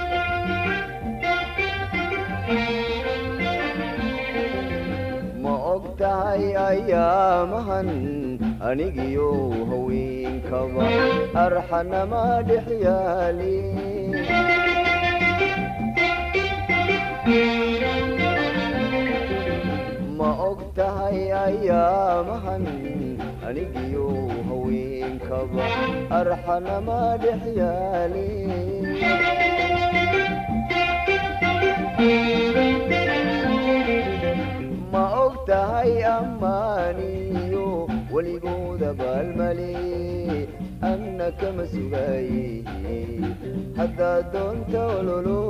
ma og tahay ayaamahan anigiyo haweenkaba arxanama dhex yaali ma og tahay ayaamahan anigiyo haweenkaba arxanama dhex yaali ma og tahay ammaaniyo weligooda baalmale anna kama sugaye haddaad doonta ololo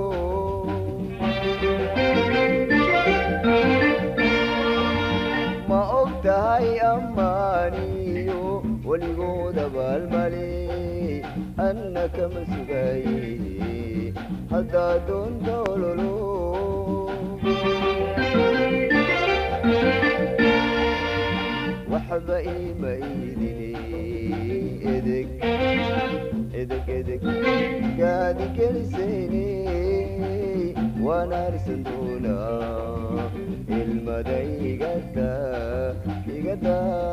ma og tahay ammaaniyo weligooda baalmale anna kama sugaye haddaad doonta ololo waxba iima iidine edeg edeg edeg gaadi gelisayne waan harsan doonaa ilmada igada igada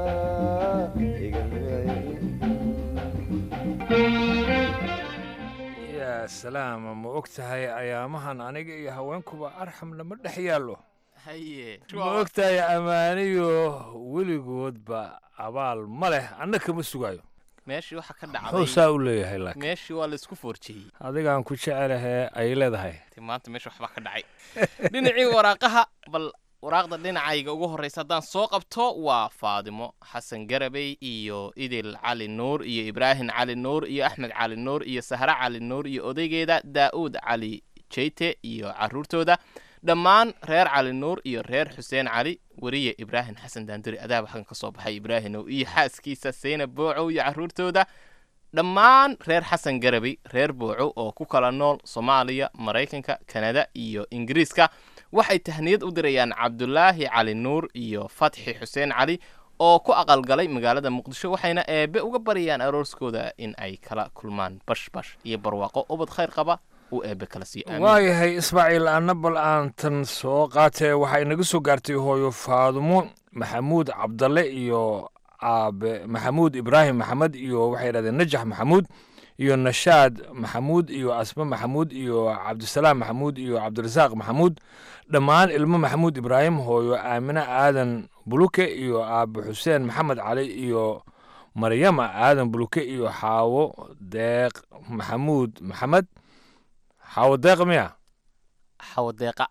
yaa salaama ma og tahay ayaamahan aniga iyo haweenkuba arxam lama dhex yaallo haye ma og tahay ammaaniyo weligoodba abaal ma leh anna kama sugaayo meeshii waxa ka muxuu dhacday saa u leeyahay laakiin meeshii waa laisku foorjiyey adigaan ku jecelahee ay leedahay Ti maanta meesha waxbaa ka dhacay dhinacii waraaqaha bal waraaqda dhinacayga ugu horreysa haddaan soo qabto waa faadimo xasan garabey iyo idil cali nuur iyo ibraahim cali nuur iyo axmed cali nuur iyo sahre cali nuur iyo odaygeeda daa'uud cali jeyte iyo caruurtooda dhammaan reer cali nuur iyo reer xuseen cali weriye ibraahim xasan daanduri adaaba halkan ka soo baxay ibraahimow iyo xaaskiisa seyna boocow iyo caruurtooda dhammaan reer xasan garabey reer booco oo ku kala nool soomaaliya maraykanka kanada iyo ingiriiska waxay tahniyad u dirayaan cabdulaahi cali nuur iyo fatxi xuseen cali oo ku aqalgalay magaalada muqdisho waxayna eebe uga baryayaan arooskooda in ay kala kulmaan bashbash iyo barwaaqo ubad khayr qaba uu eebe kala siiyo aamin waayahay ismaaciil anna bal aan tan soo qaatee waxay naga soo gaartay hooyo faadumo maxamuud cabdalle iyo aabe maxamuud ibraahim maxamed iyo waxay yidhahdeen najax maxamuud iyo nashaad maxamuud iyo asme maxamuud iyo cabdisalaam maxamuud iyo cabdirasaaq maxamuud dhammaan ilmo maxamuud ibraahim hooyo aamine aadan buluke iyo aabe xuseen maxamed cali iyo maryama aadan buluke iyo xaawo deeq maxamuud maxamed xaawo deeq miya xaawo deeqa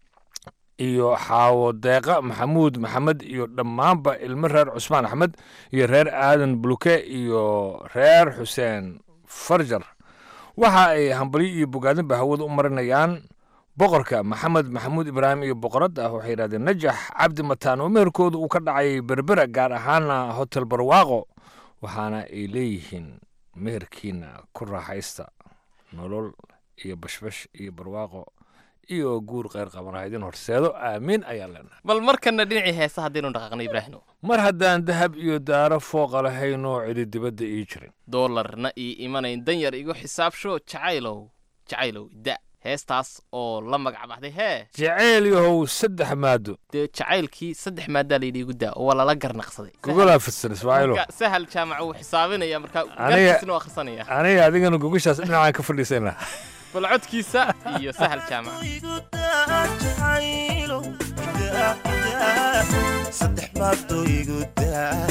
iyo xaawo deeqa maxamuud maxamed iyo dhammaanba ilmo reer cusmaan axmed iyo reer aadan buluke iyo reer xuseen farjar waxa ay hambalyo iyo bogaadinba hawada u marinayaan boqorka maxamed maxamuud ibraahim iyo boqorad ah waxay yidhahdeen najax cabdi mataan oo meherkooda uu ka dhacay berbera gaar ahaana hotel barwaaqo waxaana ay leeyihiin meherkiina ku raaxaysta nolol iyo bashbash iyo barwaaqo iyo guur kheyr qabana idin horseedo aamiin ayaan leenahay bal markana dhinacii heesa haddaynu dhaqaaqno ibraahimow mar haddaan dahab iyo daaro fooqa lahaynoo cidi dibadda ii jirin doolarna ii imanayn danyar igu xisaabsho jacaylow jacaylow da heestaas oo la magac baxday hee jaceyl yahow saddex maado dee jacaylkii saddex maadaa layidhi igu daa oo waa lala garnaqsaday gogolaa fidsan ismaaciilo Marka sahal jaamac wuu xisaabinaya markaa Aniga- garkiisna waa akhrisanaya aniga adigana gogashaas dhinacaan ka fadhiisayna bal codkiisa iyo sahal jaamac saddex maado igu daa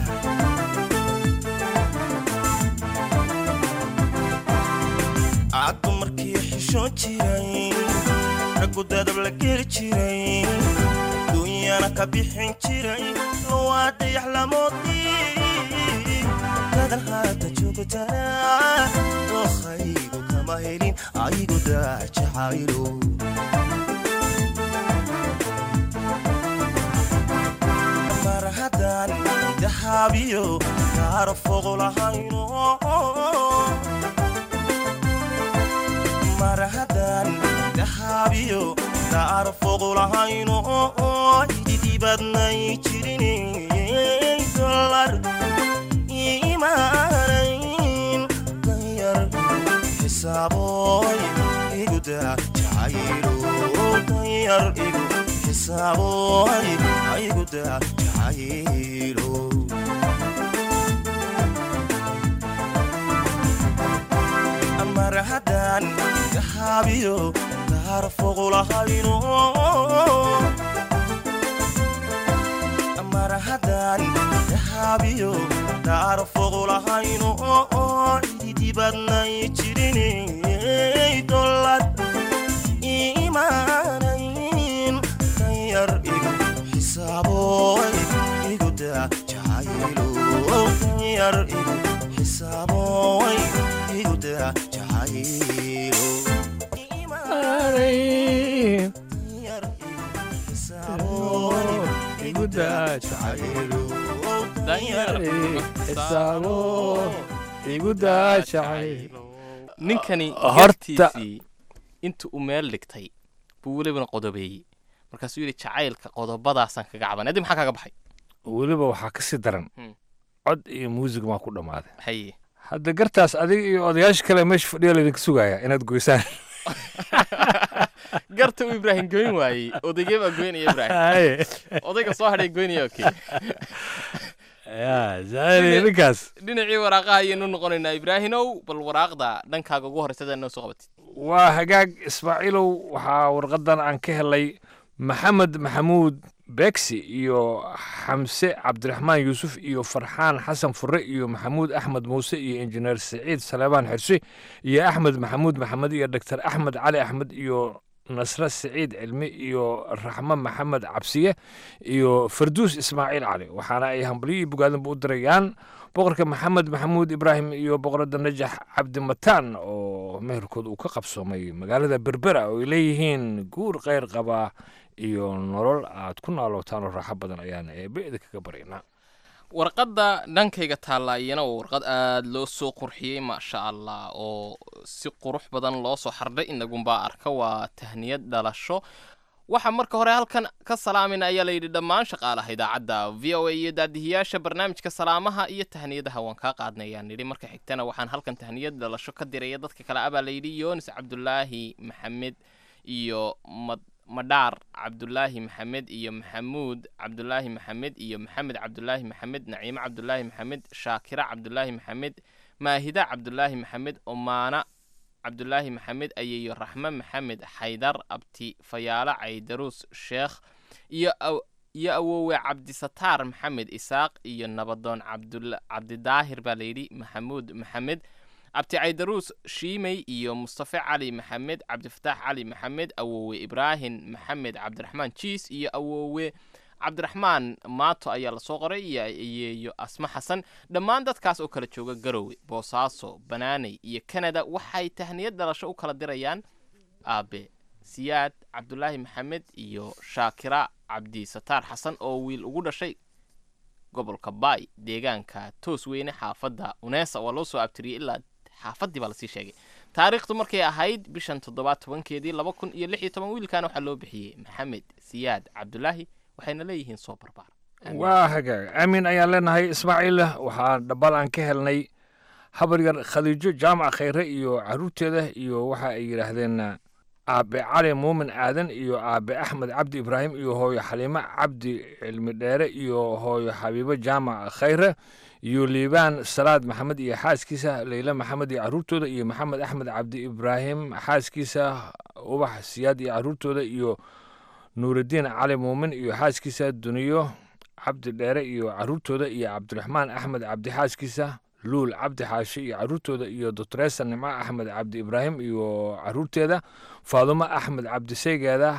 aad dumarkii xishoon jiray raggu dadab la geli jiray duunyana ka bixin jiray lowaa dayax lamoodii dadan haata joogtana dookaygu kama helin aygu daa jacaylo mar haddaan dahaabiyo kaara fogo lahayno mar haddaan dahaabiyo kaara fogo lahayno ididibadnay jirin dolar imaanayn danyar xisaaboy iguda jacaylo danyar igu xisaaboy iguda jacaylo mar haddaan dahaabiyo kaara fogo lahayno haddaan dahaabiyo daar foqulahayno oo ididibadnay jirinay dollad iimaanayn danyar igu xisaaboy igu daa jacaylo danyar igu xisaaboy igu daa jacaylo ninkani Horta- gartiisii inta uu meel dhigtay buu welibana qodobeeyey markaasuu yidhi jacaylka qodobadaasaan kaga caban adi maxaa kaga baxay weliba waxaa ka sii daran Hmm. cod iyo muusig maa ku dhammaaday haye hadda gartaas adiga iyo odayaasha kale meesha fadhiya laydinka sugaya inaad goysaan garta uu ibraahim goyn waayey odaygee baa goynaya ibraahim Haye. odayga soo hadhay goynaya okay ya zaali ninkaas dhinacii waraaqaha ayaynu noqonaynaa ibraahimow bal waraaqda dhankaaga ugu horreysada noo soo qabatid waa hagaag ismaaciilow waxaa warqadan aan ka helay maxamed maxamuud beegsi iyo xamse cabdiraxmaan yuusuf iyo farxaan xasan fure iyo maxamuud axmed muuse iyo injineer siciid saleebaan xirsi iyo axmed maxamuud maxamed iyo doctor axmed cali axmed iyo nasre siciid cilmi iyo raxmo maxamed cabsiye iyo farduus ismaaciil cali waxaana ay hambalyo iyo bogaadinba u dirayaan boqorka maxamed maxamuud ibraahim iyo boqorada najax cabdi mataan oo meherkood uu ka qabsoomay magaalada berbera oo ay leeyihiin guur kheyr qaba iyo nolol aad ku naalootaan oo raaxo badan ayaan eebe idinkaga baryaynaa warqadda dhankayga taallaa iyana waa warqad aada loo soo qurxiyey maasha allah oo si qurux badan loo soo xardhay inagunbaa arka waa tahniyad dhalasho waxaa marka hore halkan ka salaamayna ayaa layidhi dhammaan shaqaalaha idaacadda v o a iyo daadihiyaasha barnaamijka salaamaha iyo tahniyadaha waan kaa qaadnay ayaan nidhi marka xigtana waxaan halkan tahniyad dhalasho ka diraya dadka kale abaa layidhi yoonis cabdulaahi maxamed iyo mad madhaar cabdulaahi maxamed iyo maxamuud cabdulaahi maxamed iyo maxamed cabdulaahi maxamed naciimo cabdulaahi maxamed shaakira cabdulaahi maxamed maahida cabdulaahi maxamed omaana cabdulaahi maxamed ayeeyo raxme maxamed xaydar abti fayaalo caydaruus sheekh iyo aw- iyo awoowe cabdisataar maxamed isaaq iyo nabadoon cabdul cabdidaahir baa layidhi maxamuud maxamed abti caydaruus shiimey iyo mustafe cali maxamed cabdifataax cali maxamed awoowe ibraahim maxamed cabdiraxmaan jiis iyo awoowe cabdiraxmaan maato ayaa lasoo qoray iyo iyo asmo xasan dhammaan dadkaas oo kala jooga garowe boosaaso banaaney iyo kanada waxay tahniyad dhalasho u kala dirayaan aabe siyaad cabdulaahi maxamed iyo shaakira cabdisataar xasan oo wiil ugu dhashay gobolka baay deegaanka toos weyne xaafadda uneesa waa loo soo abtiriyey ilaa xaafaddii baa lasii sheegay taariikhdu markay ahayd bishan toddobaad tobankeedii laba kun iyo lix iyo toban wiilkan waxaa loo bixiyey maxamed siyaad cabdulaahi waxayna leeyihiin soo barbaar waa hagaag aamin ayaan leenahay ismaaciil waxaa dhabbal aan ka helnay habar yar khadiijo jaamac khayre iyo caruurteeda iyo waxa ay yidhaahdeen aabe cali muumin aadan iyo aabe axmed cabdi ibraahim iyo hooyo xaliimo cabdi cilmi dheere iyo hooyo xabiibo jaamac khayre iyo liibaan salaad maxamed iyo xaaskiisa leyle maxamed iyo caruurtooda iyo maxamed axmed cabdi ibraahim xaaskiisa ubax siyaad iyo caruurtooda iyo nuurudiin cali muumin iyo xaaskiisa duniyo cabdi dheere iyo caruurtooda iyo cabdiraxmaan axmed cabdi xaaskiisa luul cabdi xaashi iyo caruurtooda iyo doctoresa nimco axmed cabdi ibraahim iyo caruurteeda faadumo axmed cabdi seygeeda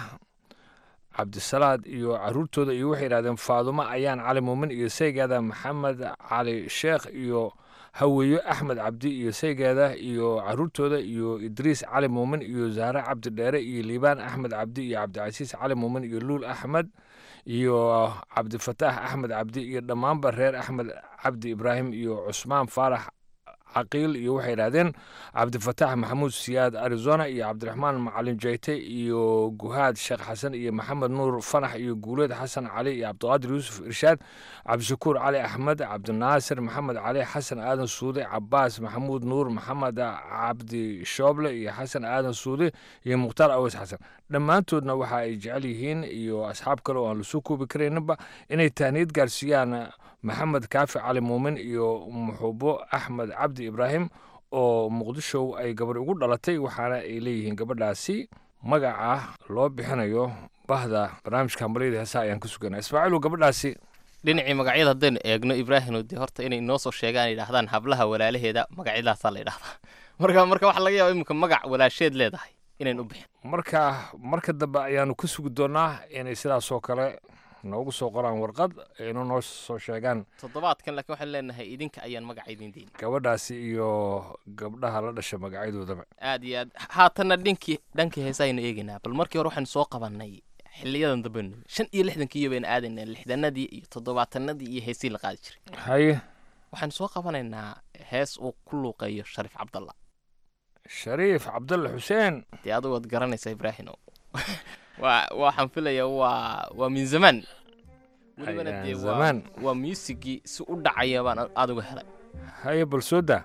cabdisalaad iyo caruurtooda iyo waxay yidhahdeen faadumo ayaan cali muumin iyo seygeeda maxamed cali sheekh iyo haweeyo axmed cabdi iyo seygeeda iyo caruurtooda iyo idriis cali muumin iyo zahre cabdi dheere iyo liibaan axmed cabdi iyo cabdicasiis cali muumin iyo luul axmed iyo cabdifataax axmed cabdi iyo dhammaanba reer axmed cabdi ibraahim iyo cusmaan faarax caqiil iyo waxay yidhahdeen cabdifataax maxamuud siyaad arizona iyo cabdiraxmaan macalin jeyte iyo guhaad sheekh xasan iyo maxamed nuur fanax iyo guuleed xasan cali iyo cabdiqaadir yuusuf irshaad cabdishakuur cali axmed cabdinaasir maxamed cali xasan aadan suude cabaas maxamuud nuur maxamed cabdi shooble iyo xasan aadan suude iyo mukhtaar aweys xasan dhammaantoodna waxa ay jecel yihiin iyo asxaab kale oo aan lasoo koobi karayninba inay tahniyad gaarsiiyaan maxamed kaafi cali muumin iyo muxubo axmed cabdi ibraahim oo muqdisho ay gabarh ugu dhalatay waxaana ay leeyihiin gabadhaasi magaca loo bixinayo bahda barnaamijka hambalyada heesaha ayaan ka suganaa ismaaciilu gabadhaasi dhinacii magacyada haddaynu eegno ibraahino dee horta inay inoo soo sheegaan yidhaahdaan hablaha walaalaheeda magacyadaasaa la yidhahdaa marka marka waxaa laga yaaba iminka magac walaasheed leedahay inayn u bixin marka marka dambe ayaanu ka sugi doonaa inay sidaas oo kale noogu soo qoraan warqad aynu noo soo sheegaan toddobaadkan laakiin waxaan leenahay idinka ayaan magaca idin deyni gabadhaasi iyo gabdhaha la dhasha magacyadoodaba aad iyo aad haatanna dhinkii dhankii heesaaynu eegaynaa bal markii hore waxaynu soo qabannay xiliyadan dambe shan iyo lixdankii baynu aadaynaa lixdanadii iyo toddobaatanadii iyo heesii la qaadi jiray haye waxaynu soo qabanaynaa hees uu ku luuqeeyo shariif cabdalla shariif cabdalle xuseen dee adigu waad garanaysaa ibraahino waa waxaan filayaa waa waa min zamaan welibana Ayaan dee waa zamaan. waa muusigii si u dhacaya baan adigu helay haye bal soo daa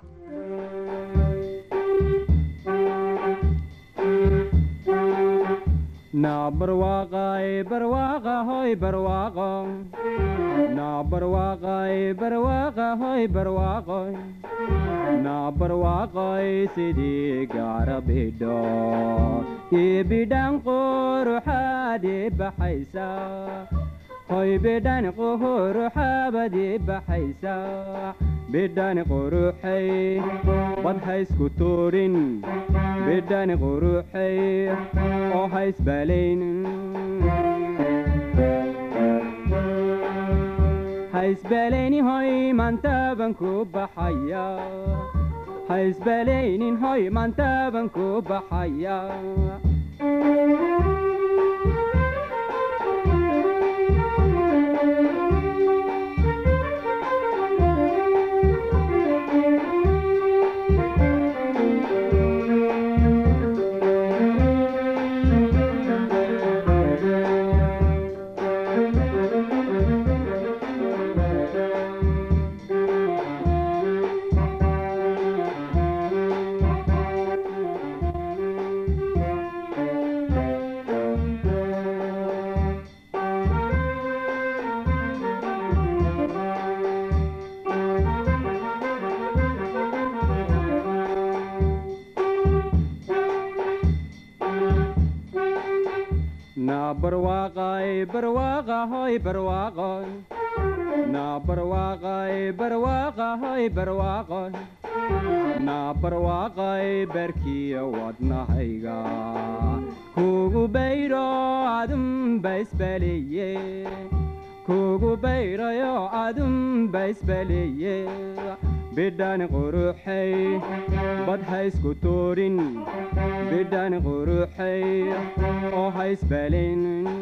na barwaaqay barwaaqa hoy barwaaqo na barwaaqay barwaaqa hoy barwaaqo na barwaaqay sidii gaara bidho ii bidhan quruxaadii baxaysa hoy bidhan quruxaabadii baxaysa bidhan quruxay bad haysku tuurin bidhan quruxay oo haysbalayn haysbalayni hoy maantaaban ku baxaya haysbalaynin hoy maantaaban ku baxaya na barwaaqay barwaaqa hoy barwaaqo na barwaaqay barwaaqa hoy barwaaqo na barwaaqay barkiya wadnahayga kugu bayro adunba isbaleeye kugu bayrayo adunba isbaleeye bidhan quruxay bad haysku tuurin bidhan quruxay oo haysbalin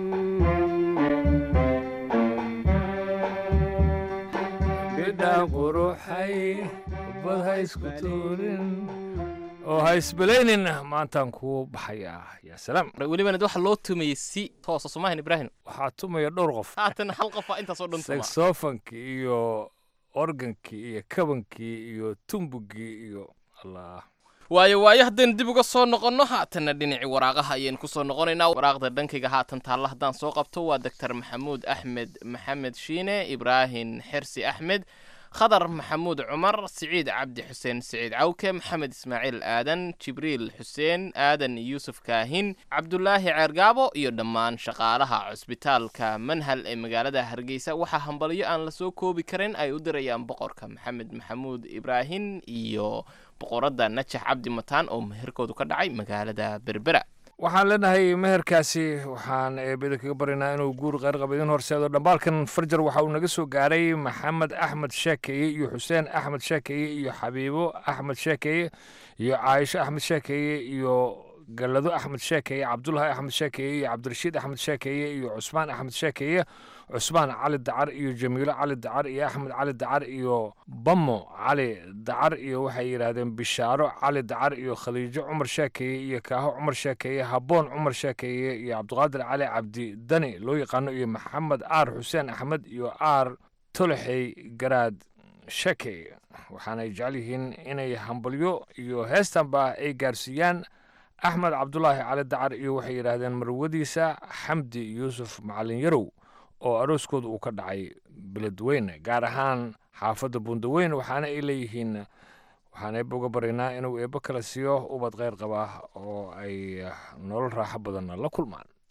bidhan quruxay bad ha isku tuurin oo ha isbalaynin maantaan kuu baxayaa yaa salaam welibana waxaa loo tumayey si toosa somahan ibraahim waxaa tumaya dhowr qof haatan hal qofaa intaasoo dhan tuma saxofonkii iyo organkii iyo kabankii iyo tumbugii iyo allah waayo waayo haddaynu dib uga soo noqonno haatanna dhinacii waraaqaha ayaynu kusoo noqonaynaa waraaqda dhankayga haatan taalla haddaan soo qabto waa doctor maxamuud axmed maxamed shiine ibraahim xersi axmed khadar maxamuud cumar siciid cabdi xuseen siciid cawke maxamed ismaaciil aadan jibriil xuseen aadan yuusuf kaahin cabdulaahi ceergaabo iyo dhammaan shaqaalaha cusbitaalka manhal ee magaalada hargeysa waxaa hambalyo aan lasoo koobi karin ay u dirayaan boqorka maxamed maxamuud ibraahim iyo boqoradda najax cabdi mataan oo meherkoodu ka dhacay magaalada berbera waxaan leenahay meherkaasi waxaan eebada kaga baryaynaa inuu guur qayrqaba idin horseedo dhambaalkan farjar waxa uu naga soo gaaray maxamed axmed sheekeeye iyo xuseen axmed sheekeeye iyo xabiibo axmed sheekeeye iyo caaisho axmed sheekeeye iyo gallado axmed sheekeeye cabdulahi axmed sheekeeye iyo cabdirashiid axmed sheekeeye iyo cusmaan axmed sheekeeye cusmaan cali dacar iyo jamiilo cali dacar iyo axmed cali dacar iyo bamo cali dacar iyo waxay yidhaahdeen bishaaro cali dacar iyo khaliijo cumar sheekeeye iyo kaaho cumar sheekeeye habboon cumar sheekeeye iyo cabdiqaadir cali cabdi dani loo yaqaano iyo maxamed aar xuseen axmed iyo aar tolexey garaad sheekeeye waxaanay jecel yihiin inay hambalyo iyo heestanba ay gaarsiiyaan axmed cabdulaahi cali dacar iyo waxay yidhaahdeen marwadiisa xamdi yuusuf macalin yarow oo arooskooda uu ka dhacay beledweyne gaar ahaan xaafadda bundaweyn waxaana ay leeyihiin waxaan eebba uga baryaynaa inuu eebbo kala siiyo ubad kheyr qaba oo ay nolol raaxo badanna la kulmaan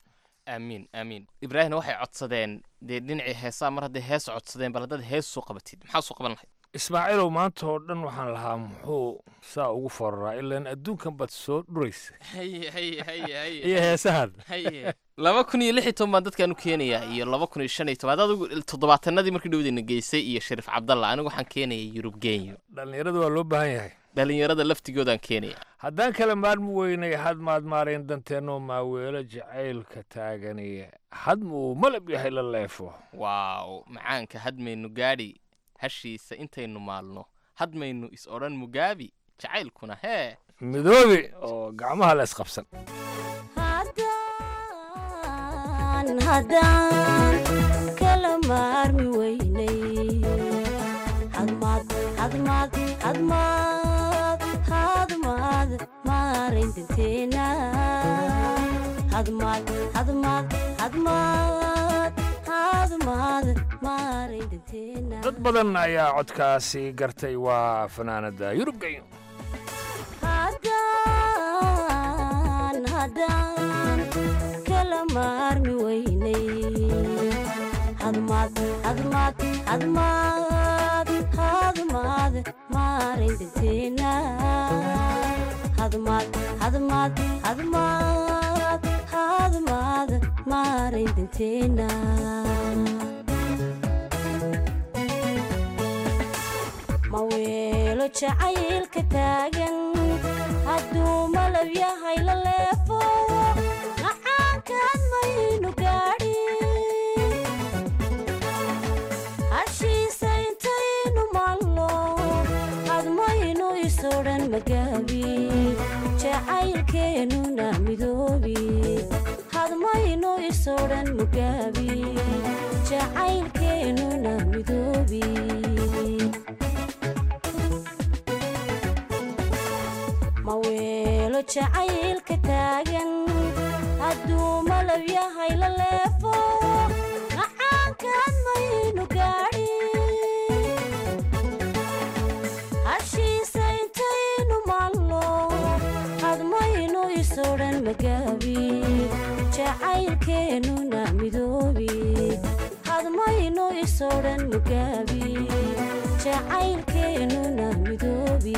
aamiin aamiin ibraahimna waxay codsadeen dee dhinacii heesaa mar hadday hees codsadeen bal haddaad hees soo qabatid maxaa soo qaban lahayd ismaaciilow maanta oo dhan waxaan lahaa muxuu saa ugu fararaa ilaan adduunkan baad soo dhuraysa haye haye haye haye iyo heesahan haye laba kun iyo lix iyo toban baan dadkaan u keenayaa iyo laba kun iyo shan iyo toban adigu toddobaatanadii markii dhowdayna geysay iyo shariif cabdalla anigu waxaan keenaya yurub genyo dhallinyarada waa loo baahan yahay dhallinyarada laftigoodaan keenaya haddaan kala maarmi weynay had maad maarayn danteennoo maaweelo jacaylka taaganiye hadma uu malab yahay la leefo waaw macaanka hadmaynu gaadhi hashiisa intaynu maalno hadmaynu is odhan mugaabi jacaylkuna hee midoobi oo gacmaha la isqabsan haddaan kala maarmi weynay hadmaad hadmaad hadmaad hadmaad maarayn danteena hadmaad hadmaad hadmaad hadmaad maarayn danteena dad badan ayaa codkaasi gartay waa fanaanada yurub genyo haddaan haddaan kala maarmi weynay hadmaad hadmaad hadmaad hadmaad maarayn danteena hadmaad hadmaad hadmaad hadmaad maarayn danteena ma weelo jacaylka taagan hadduu malab yahay la leefo macaankaan maynu gaadhi hashiisa intaynu maalno hadmaynu isodhan magaabi jacaylkeennuna midoobi hadmaynu isodhan mugaabi jacaylkeennuna midoobi ma weelo jacaylka taagan hadduu malab yahay la leefo macaankaan maynu gaadhi hashiisa intaynu maalno hadmaynu isodhan magaabi jacaylkeennuna midoobi hadmaynu isodhan mugaabi jacaylkeennuna midoobi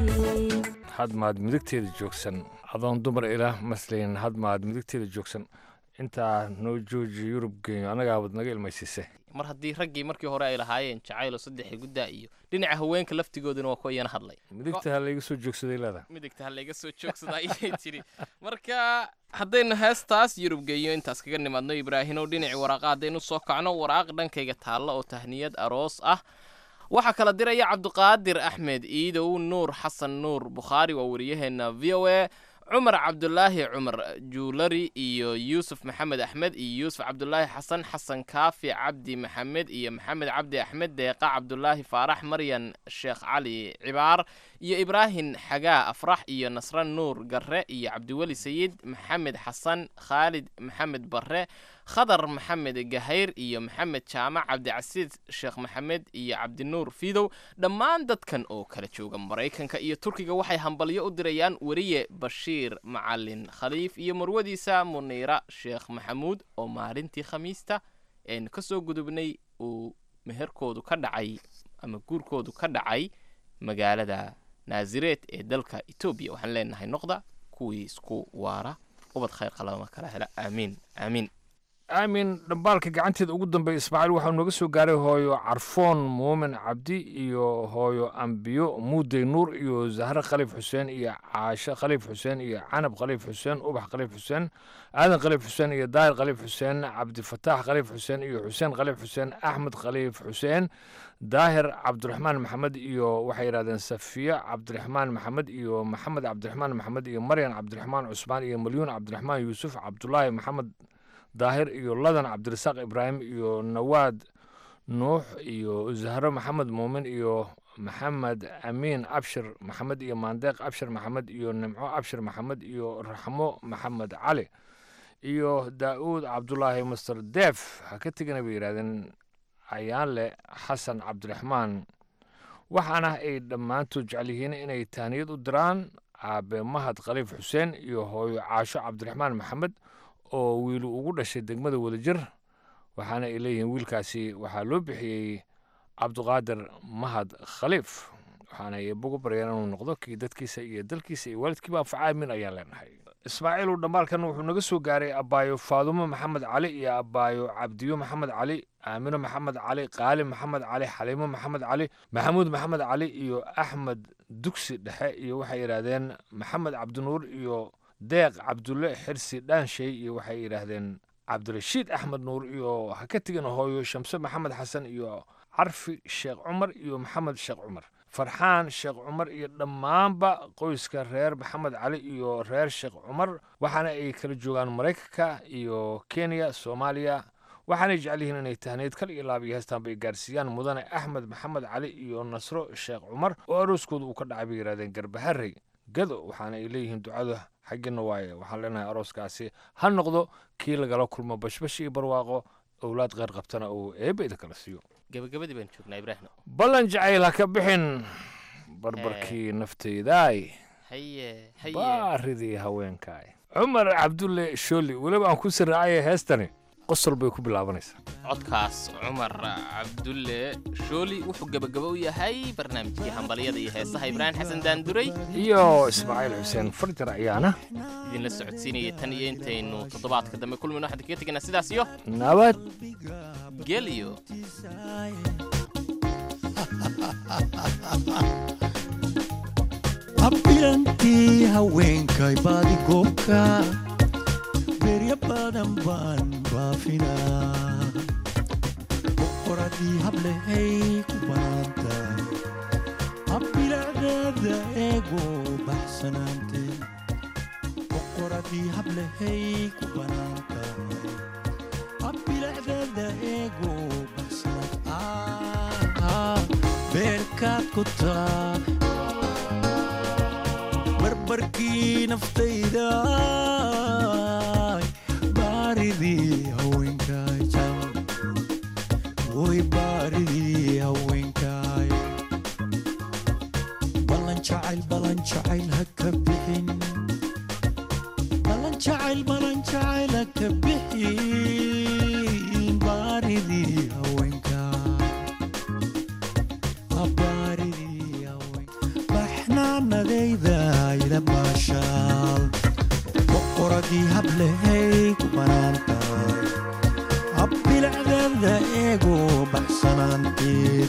hadmaad midigteeda joogsan adoon dumar ilaah maslayn hadmaad midigteeda joogsan intaa noo jooji yurub genyo annagaabad naga ilmaysiise mar haddii raggii markii hore ay lahaayeen jacaylo saddexi guddaa iyo dhinaca haweenka laftigooduna waa kuwa iyana hadlay midigta ha layga soo joogsaday leedaha midigta ha layga soo joogsada ayay tiri marka haddaynu heestaas yurub geeyo intaas kaga nimaadno ibraahinow dhinacii waraaqa haddaynu soo kacno waraaq dhankayga taalla oo tahniyad aroos ah waxaa kala diraya cabdiqaadir axmed iidow nuur xasan nuur bukhaari waa wariyaheenna v o a cumar cabdulaahi cumar juulari iyo yuusuf maxamed axmed iyo yuusuf cabdulaahi xasan xasan kaafi cabdi maxamed iyo maxamed cabdi axmed deeqa cabdulaahi faarax maryan sheekh cali cibaar iyo ibraahim xagaa afrax iyo nasre nuur garre iyo cabdiweli sayid maxamed xasan khaalid maxamed barre khadar maxamed gahayr iyo maxamed jaamac cabdicasiis sheekh maxamed iyo cabdinuur fiidow dhammaan dadkan oo kala jooga maraykanka iyo turkiga waxay hambalyo u dirayaan weriye bashiir macalin khaliif iyo marwadiisa muniira sheekh maxamuud oo maalintii khamiista eenu ka soo gudubnay uu meherkoodu ka dhacay ama guurkoodu ka dhacay magaalada naazireed ee dalka etoobiya waxaan leenahay noqda kuwii isku waara ubad khayr qalama kala hela aamiin aamiin aamin dhambaalka gacanteeda ugu dambeeya ismaaciil waxaa nooga soo gaaray hooyo carfoon muumin cabdi iyo hooyo ambiyo muudey nuur iyo zahre khaliif xuseen iyo caashe khaliif xuseen iyo canab khaliif xuseen ubax khaliif xuseen aadan khaliif xuseen iyo daahir khaliif xuseen cabdifataax khaliif xuseen iyo xuseen khaliif xuseen axmed khaliif xuseen daahir cabdiraxmaan maxamed iyo waxay yidhahdeen safiya cabdiraxmaan maxamed iyo maxamed cabdiraxmaan maxamed iyo maryan cabdiraxmaan cusmaan iyo malyuun cabdiraxmaan yuusuf cabdulaahi maxamed daahir iyo ladan cabdirasaaq ibraahim iyo nawaad nuux iyo zahro maxamed muumin iyo maxamed amiin abshir maxamed iyo maandeeq abshir maxamed iyo nimco abshir maxamed iyo raxmo maxamed cali iyo daa'uud cabdulaahi master deef ha ka tegana bay yidhahdeen ayaanle xasan cabdiraxmaan waxaana ay dhammaantood jecel yihiin inay tahniyad u diraan aabe mahad khaliif xuseen iyo hooyo caasho cabdiraxmaan maxamed oo wiilu ugu dhashay degmada wadajir waxaana ay leeyihiin wiilkaasi waxaa loo bixiyey cabduqaadir mahad khaliif waxaana ay bugu baryeen inuu noqdo kii dadkiisa iyo dalkiisa iyo waalidkiiba anfaca aamin ayaan leenahay ismaaciilu dhammaalkan wuxuu naga soo gaaray abbaayo faadumo maxamed cali iyo abbaayo cabdiyo maxamed cali aamino maxamed cali qaali maxamed cali xaliimo maxamed cali maxamuud maxamed cali iyo axmed dugsi dhexe iyo waxay yidhaahdeen maxamed cabdinuur iyo deeq cabdulle xirsi dhaanshay iyo waxay yidhaahdeen cabdirashiid axmed nuur iyo ha ka tegin hooyo shamse maxamed xasan iyo carfi sheekh cumar iyo maxamed sheekh cumar farxaan sheekh cumar iyo dhammaanba qoyska reer maxamed cali iyo reer sheekh cumar waxaana ay kala joogaan maraykanka iyo kenya soomaaliya waxaanay jecel yihiin inay tahneyd kal iyo laab iyo heestaanba ay gaarsiiyaan mudane axmed maxamed cali iyo nasro sheekh cumar oo arooskooda uu ka dhacay bay yidhahdeen garbaharey gado waxaana ay leeyihiin ducada xaggina waaye waxaan leenahay arooskaasi ha noqdo kii lagala kulmo bashbash iyo barwaaqo owlaad qeyr qabtana uu eebba idin kala siiyo gabagabadii baan joognaa ibraahim ballan jacayl ha ka bixin barbarkii nafteydaay haye haye baaridii haweenkaay cumar cabdulle shooli weliba aan ku siraacaya heestani qosol bay ku bilaabanaysaa codkaas cumar cabdulle shooli wuxuu gebagabo u yahay barnaamijkii hambalyada iyo heesaha ibraahim xasan daanduray iyo ismaaciil xuseen farjar ayaana idinla socodsiinaya tan iyo intaynu toddobaadka dambe kulmino waxaan kaga tegaynaa sidaas iyo nabad geliyo habbilantii haweenkay baadigoobka berya badan baan baafinaa boqoradii hablehay ku banaantahay habbilacdeeda eego baxsanaanteen boqoradii hablehay ku banaantahay habbilacdeeda eego baxsanaan beerkaad ku taa barbarkii naftayda baaridii haweenkaay way baaridii haweenkaay ballan jacayl ballan jacayl ha ka bixin ballan jacayl ballan jacayl ha ka bixin baaridii haweenkaay baaridii baxnaanadayda ila maashaal boqoradii hablehay ku banaantahay habbilacdeeda eego baxsanaanteen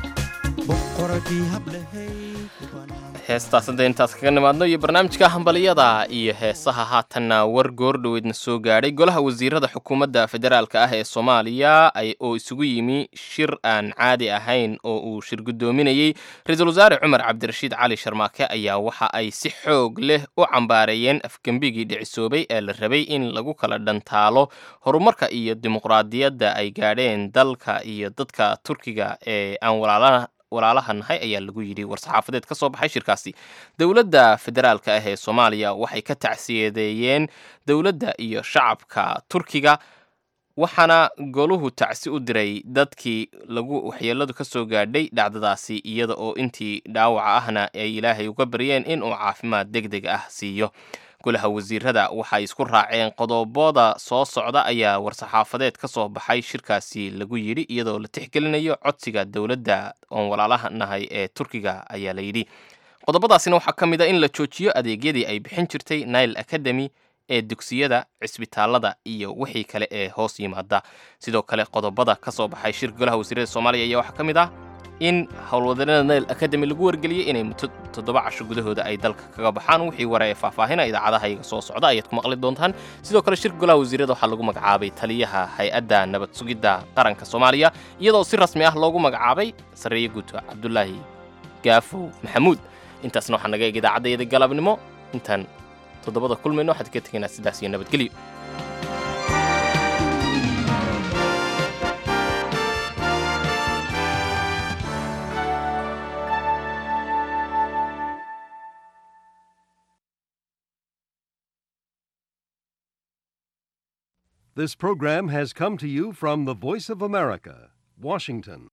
boqoradii hablehay heestaas hadda intaas kaga nimaadno iyo barnaamijka hambaliyada iyo heesaha haatanna war goordhoweedna soo gaadhay golaha wasiirada xukuumadda federaalka ah ee soomaaliya oo isugu yimi shir aan caadi ahayn oo uu shir guddoominayey ra-iisul wasaare cumar cabdirashiid cali sharmaake ayaa waxa ay si xoog leh u cambaareeyeen afgembigii dhicisoobay ee la rabay in lagu kala dhantaalo horumarka iyo dimuqraadiyadda ay gaadheen dalka iyo dadka turkiga ee aan walaalaha walaalaha nahay ayaa lagu yidhi war-saxaafadeed ka soo baxay shirkaasi dowladda federaalka ah ee soomaaliya waxay ka tacsiyadeeyeen dowladda iyo shacabka turkiga waxaana goluhu tacsi u diray dadkii lagu waxyeeladu ka soo gaadhay dhacdadaasi iyada oo intii dhaawaca ahna ay ilaahay uga baryeen in uu caafimaad deg deg ah siiyo golaha wasiirada waxay isku raaceen qodobada soo socda ayaa war-saxaafadeed ka soo baxay shirkaasi lagu yidhi iyadoo la tixgelinayo codsiga dowladda oon walaalaha nahay ee turkiga ayaa la yidhi qodobadaasina waxaa ka mid a in la joojiyo adeegyadii ay bixin jirtay nile academy ee dugsiyada cisbitaalada iyo wixii kale ee hoos yimaada sidoo kale qodobada ka soo baxay shirka golaha wasiirada soomaaliya ayaa waxaa ka mid ah in howlwadanada nile academy lagu wargeliyey inay muddo toddoba casho gudahooda ay dalka kaga baxaan wixii ware ee faahfaahina idaacadaha iyaga soo socda ayaad ku maqli doontaan sidoo kale shirka golaha wasiirada waxaa lagu magacaabay taliyaha hay-adda nabad sugidda qaranka soomaaliya iyadoo si rasmi ah loogu magacaabay sarreeye guuto cabdulaahi gaafow maxamuud intaasna waxaa naga eeg idaacadda galabnimo intaan toddobada kulmayno waxaad ka tegaynaa sidaas iyo nabadgelyo This program has come to you from the Voice of America, Washington.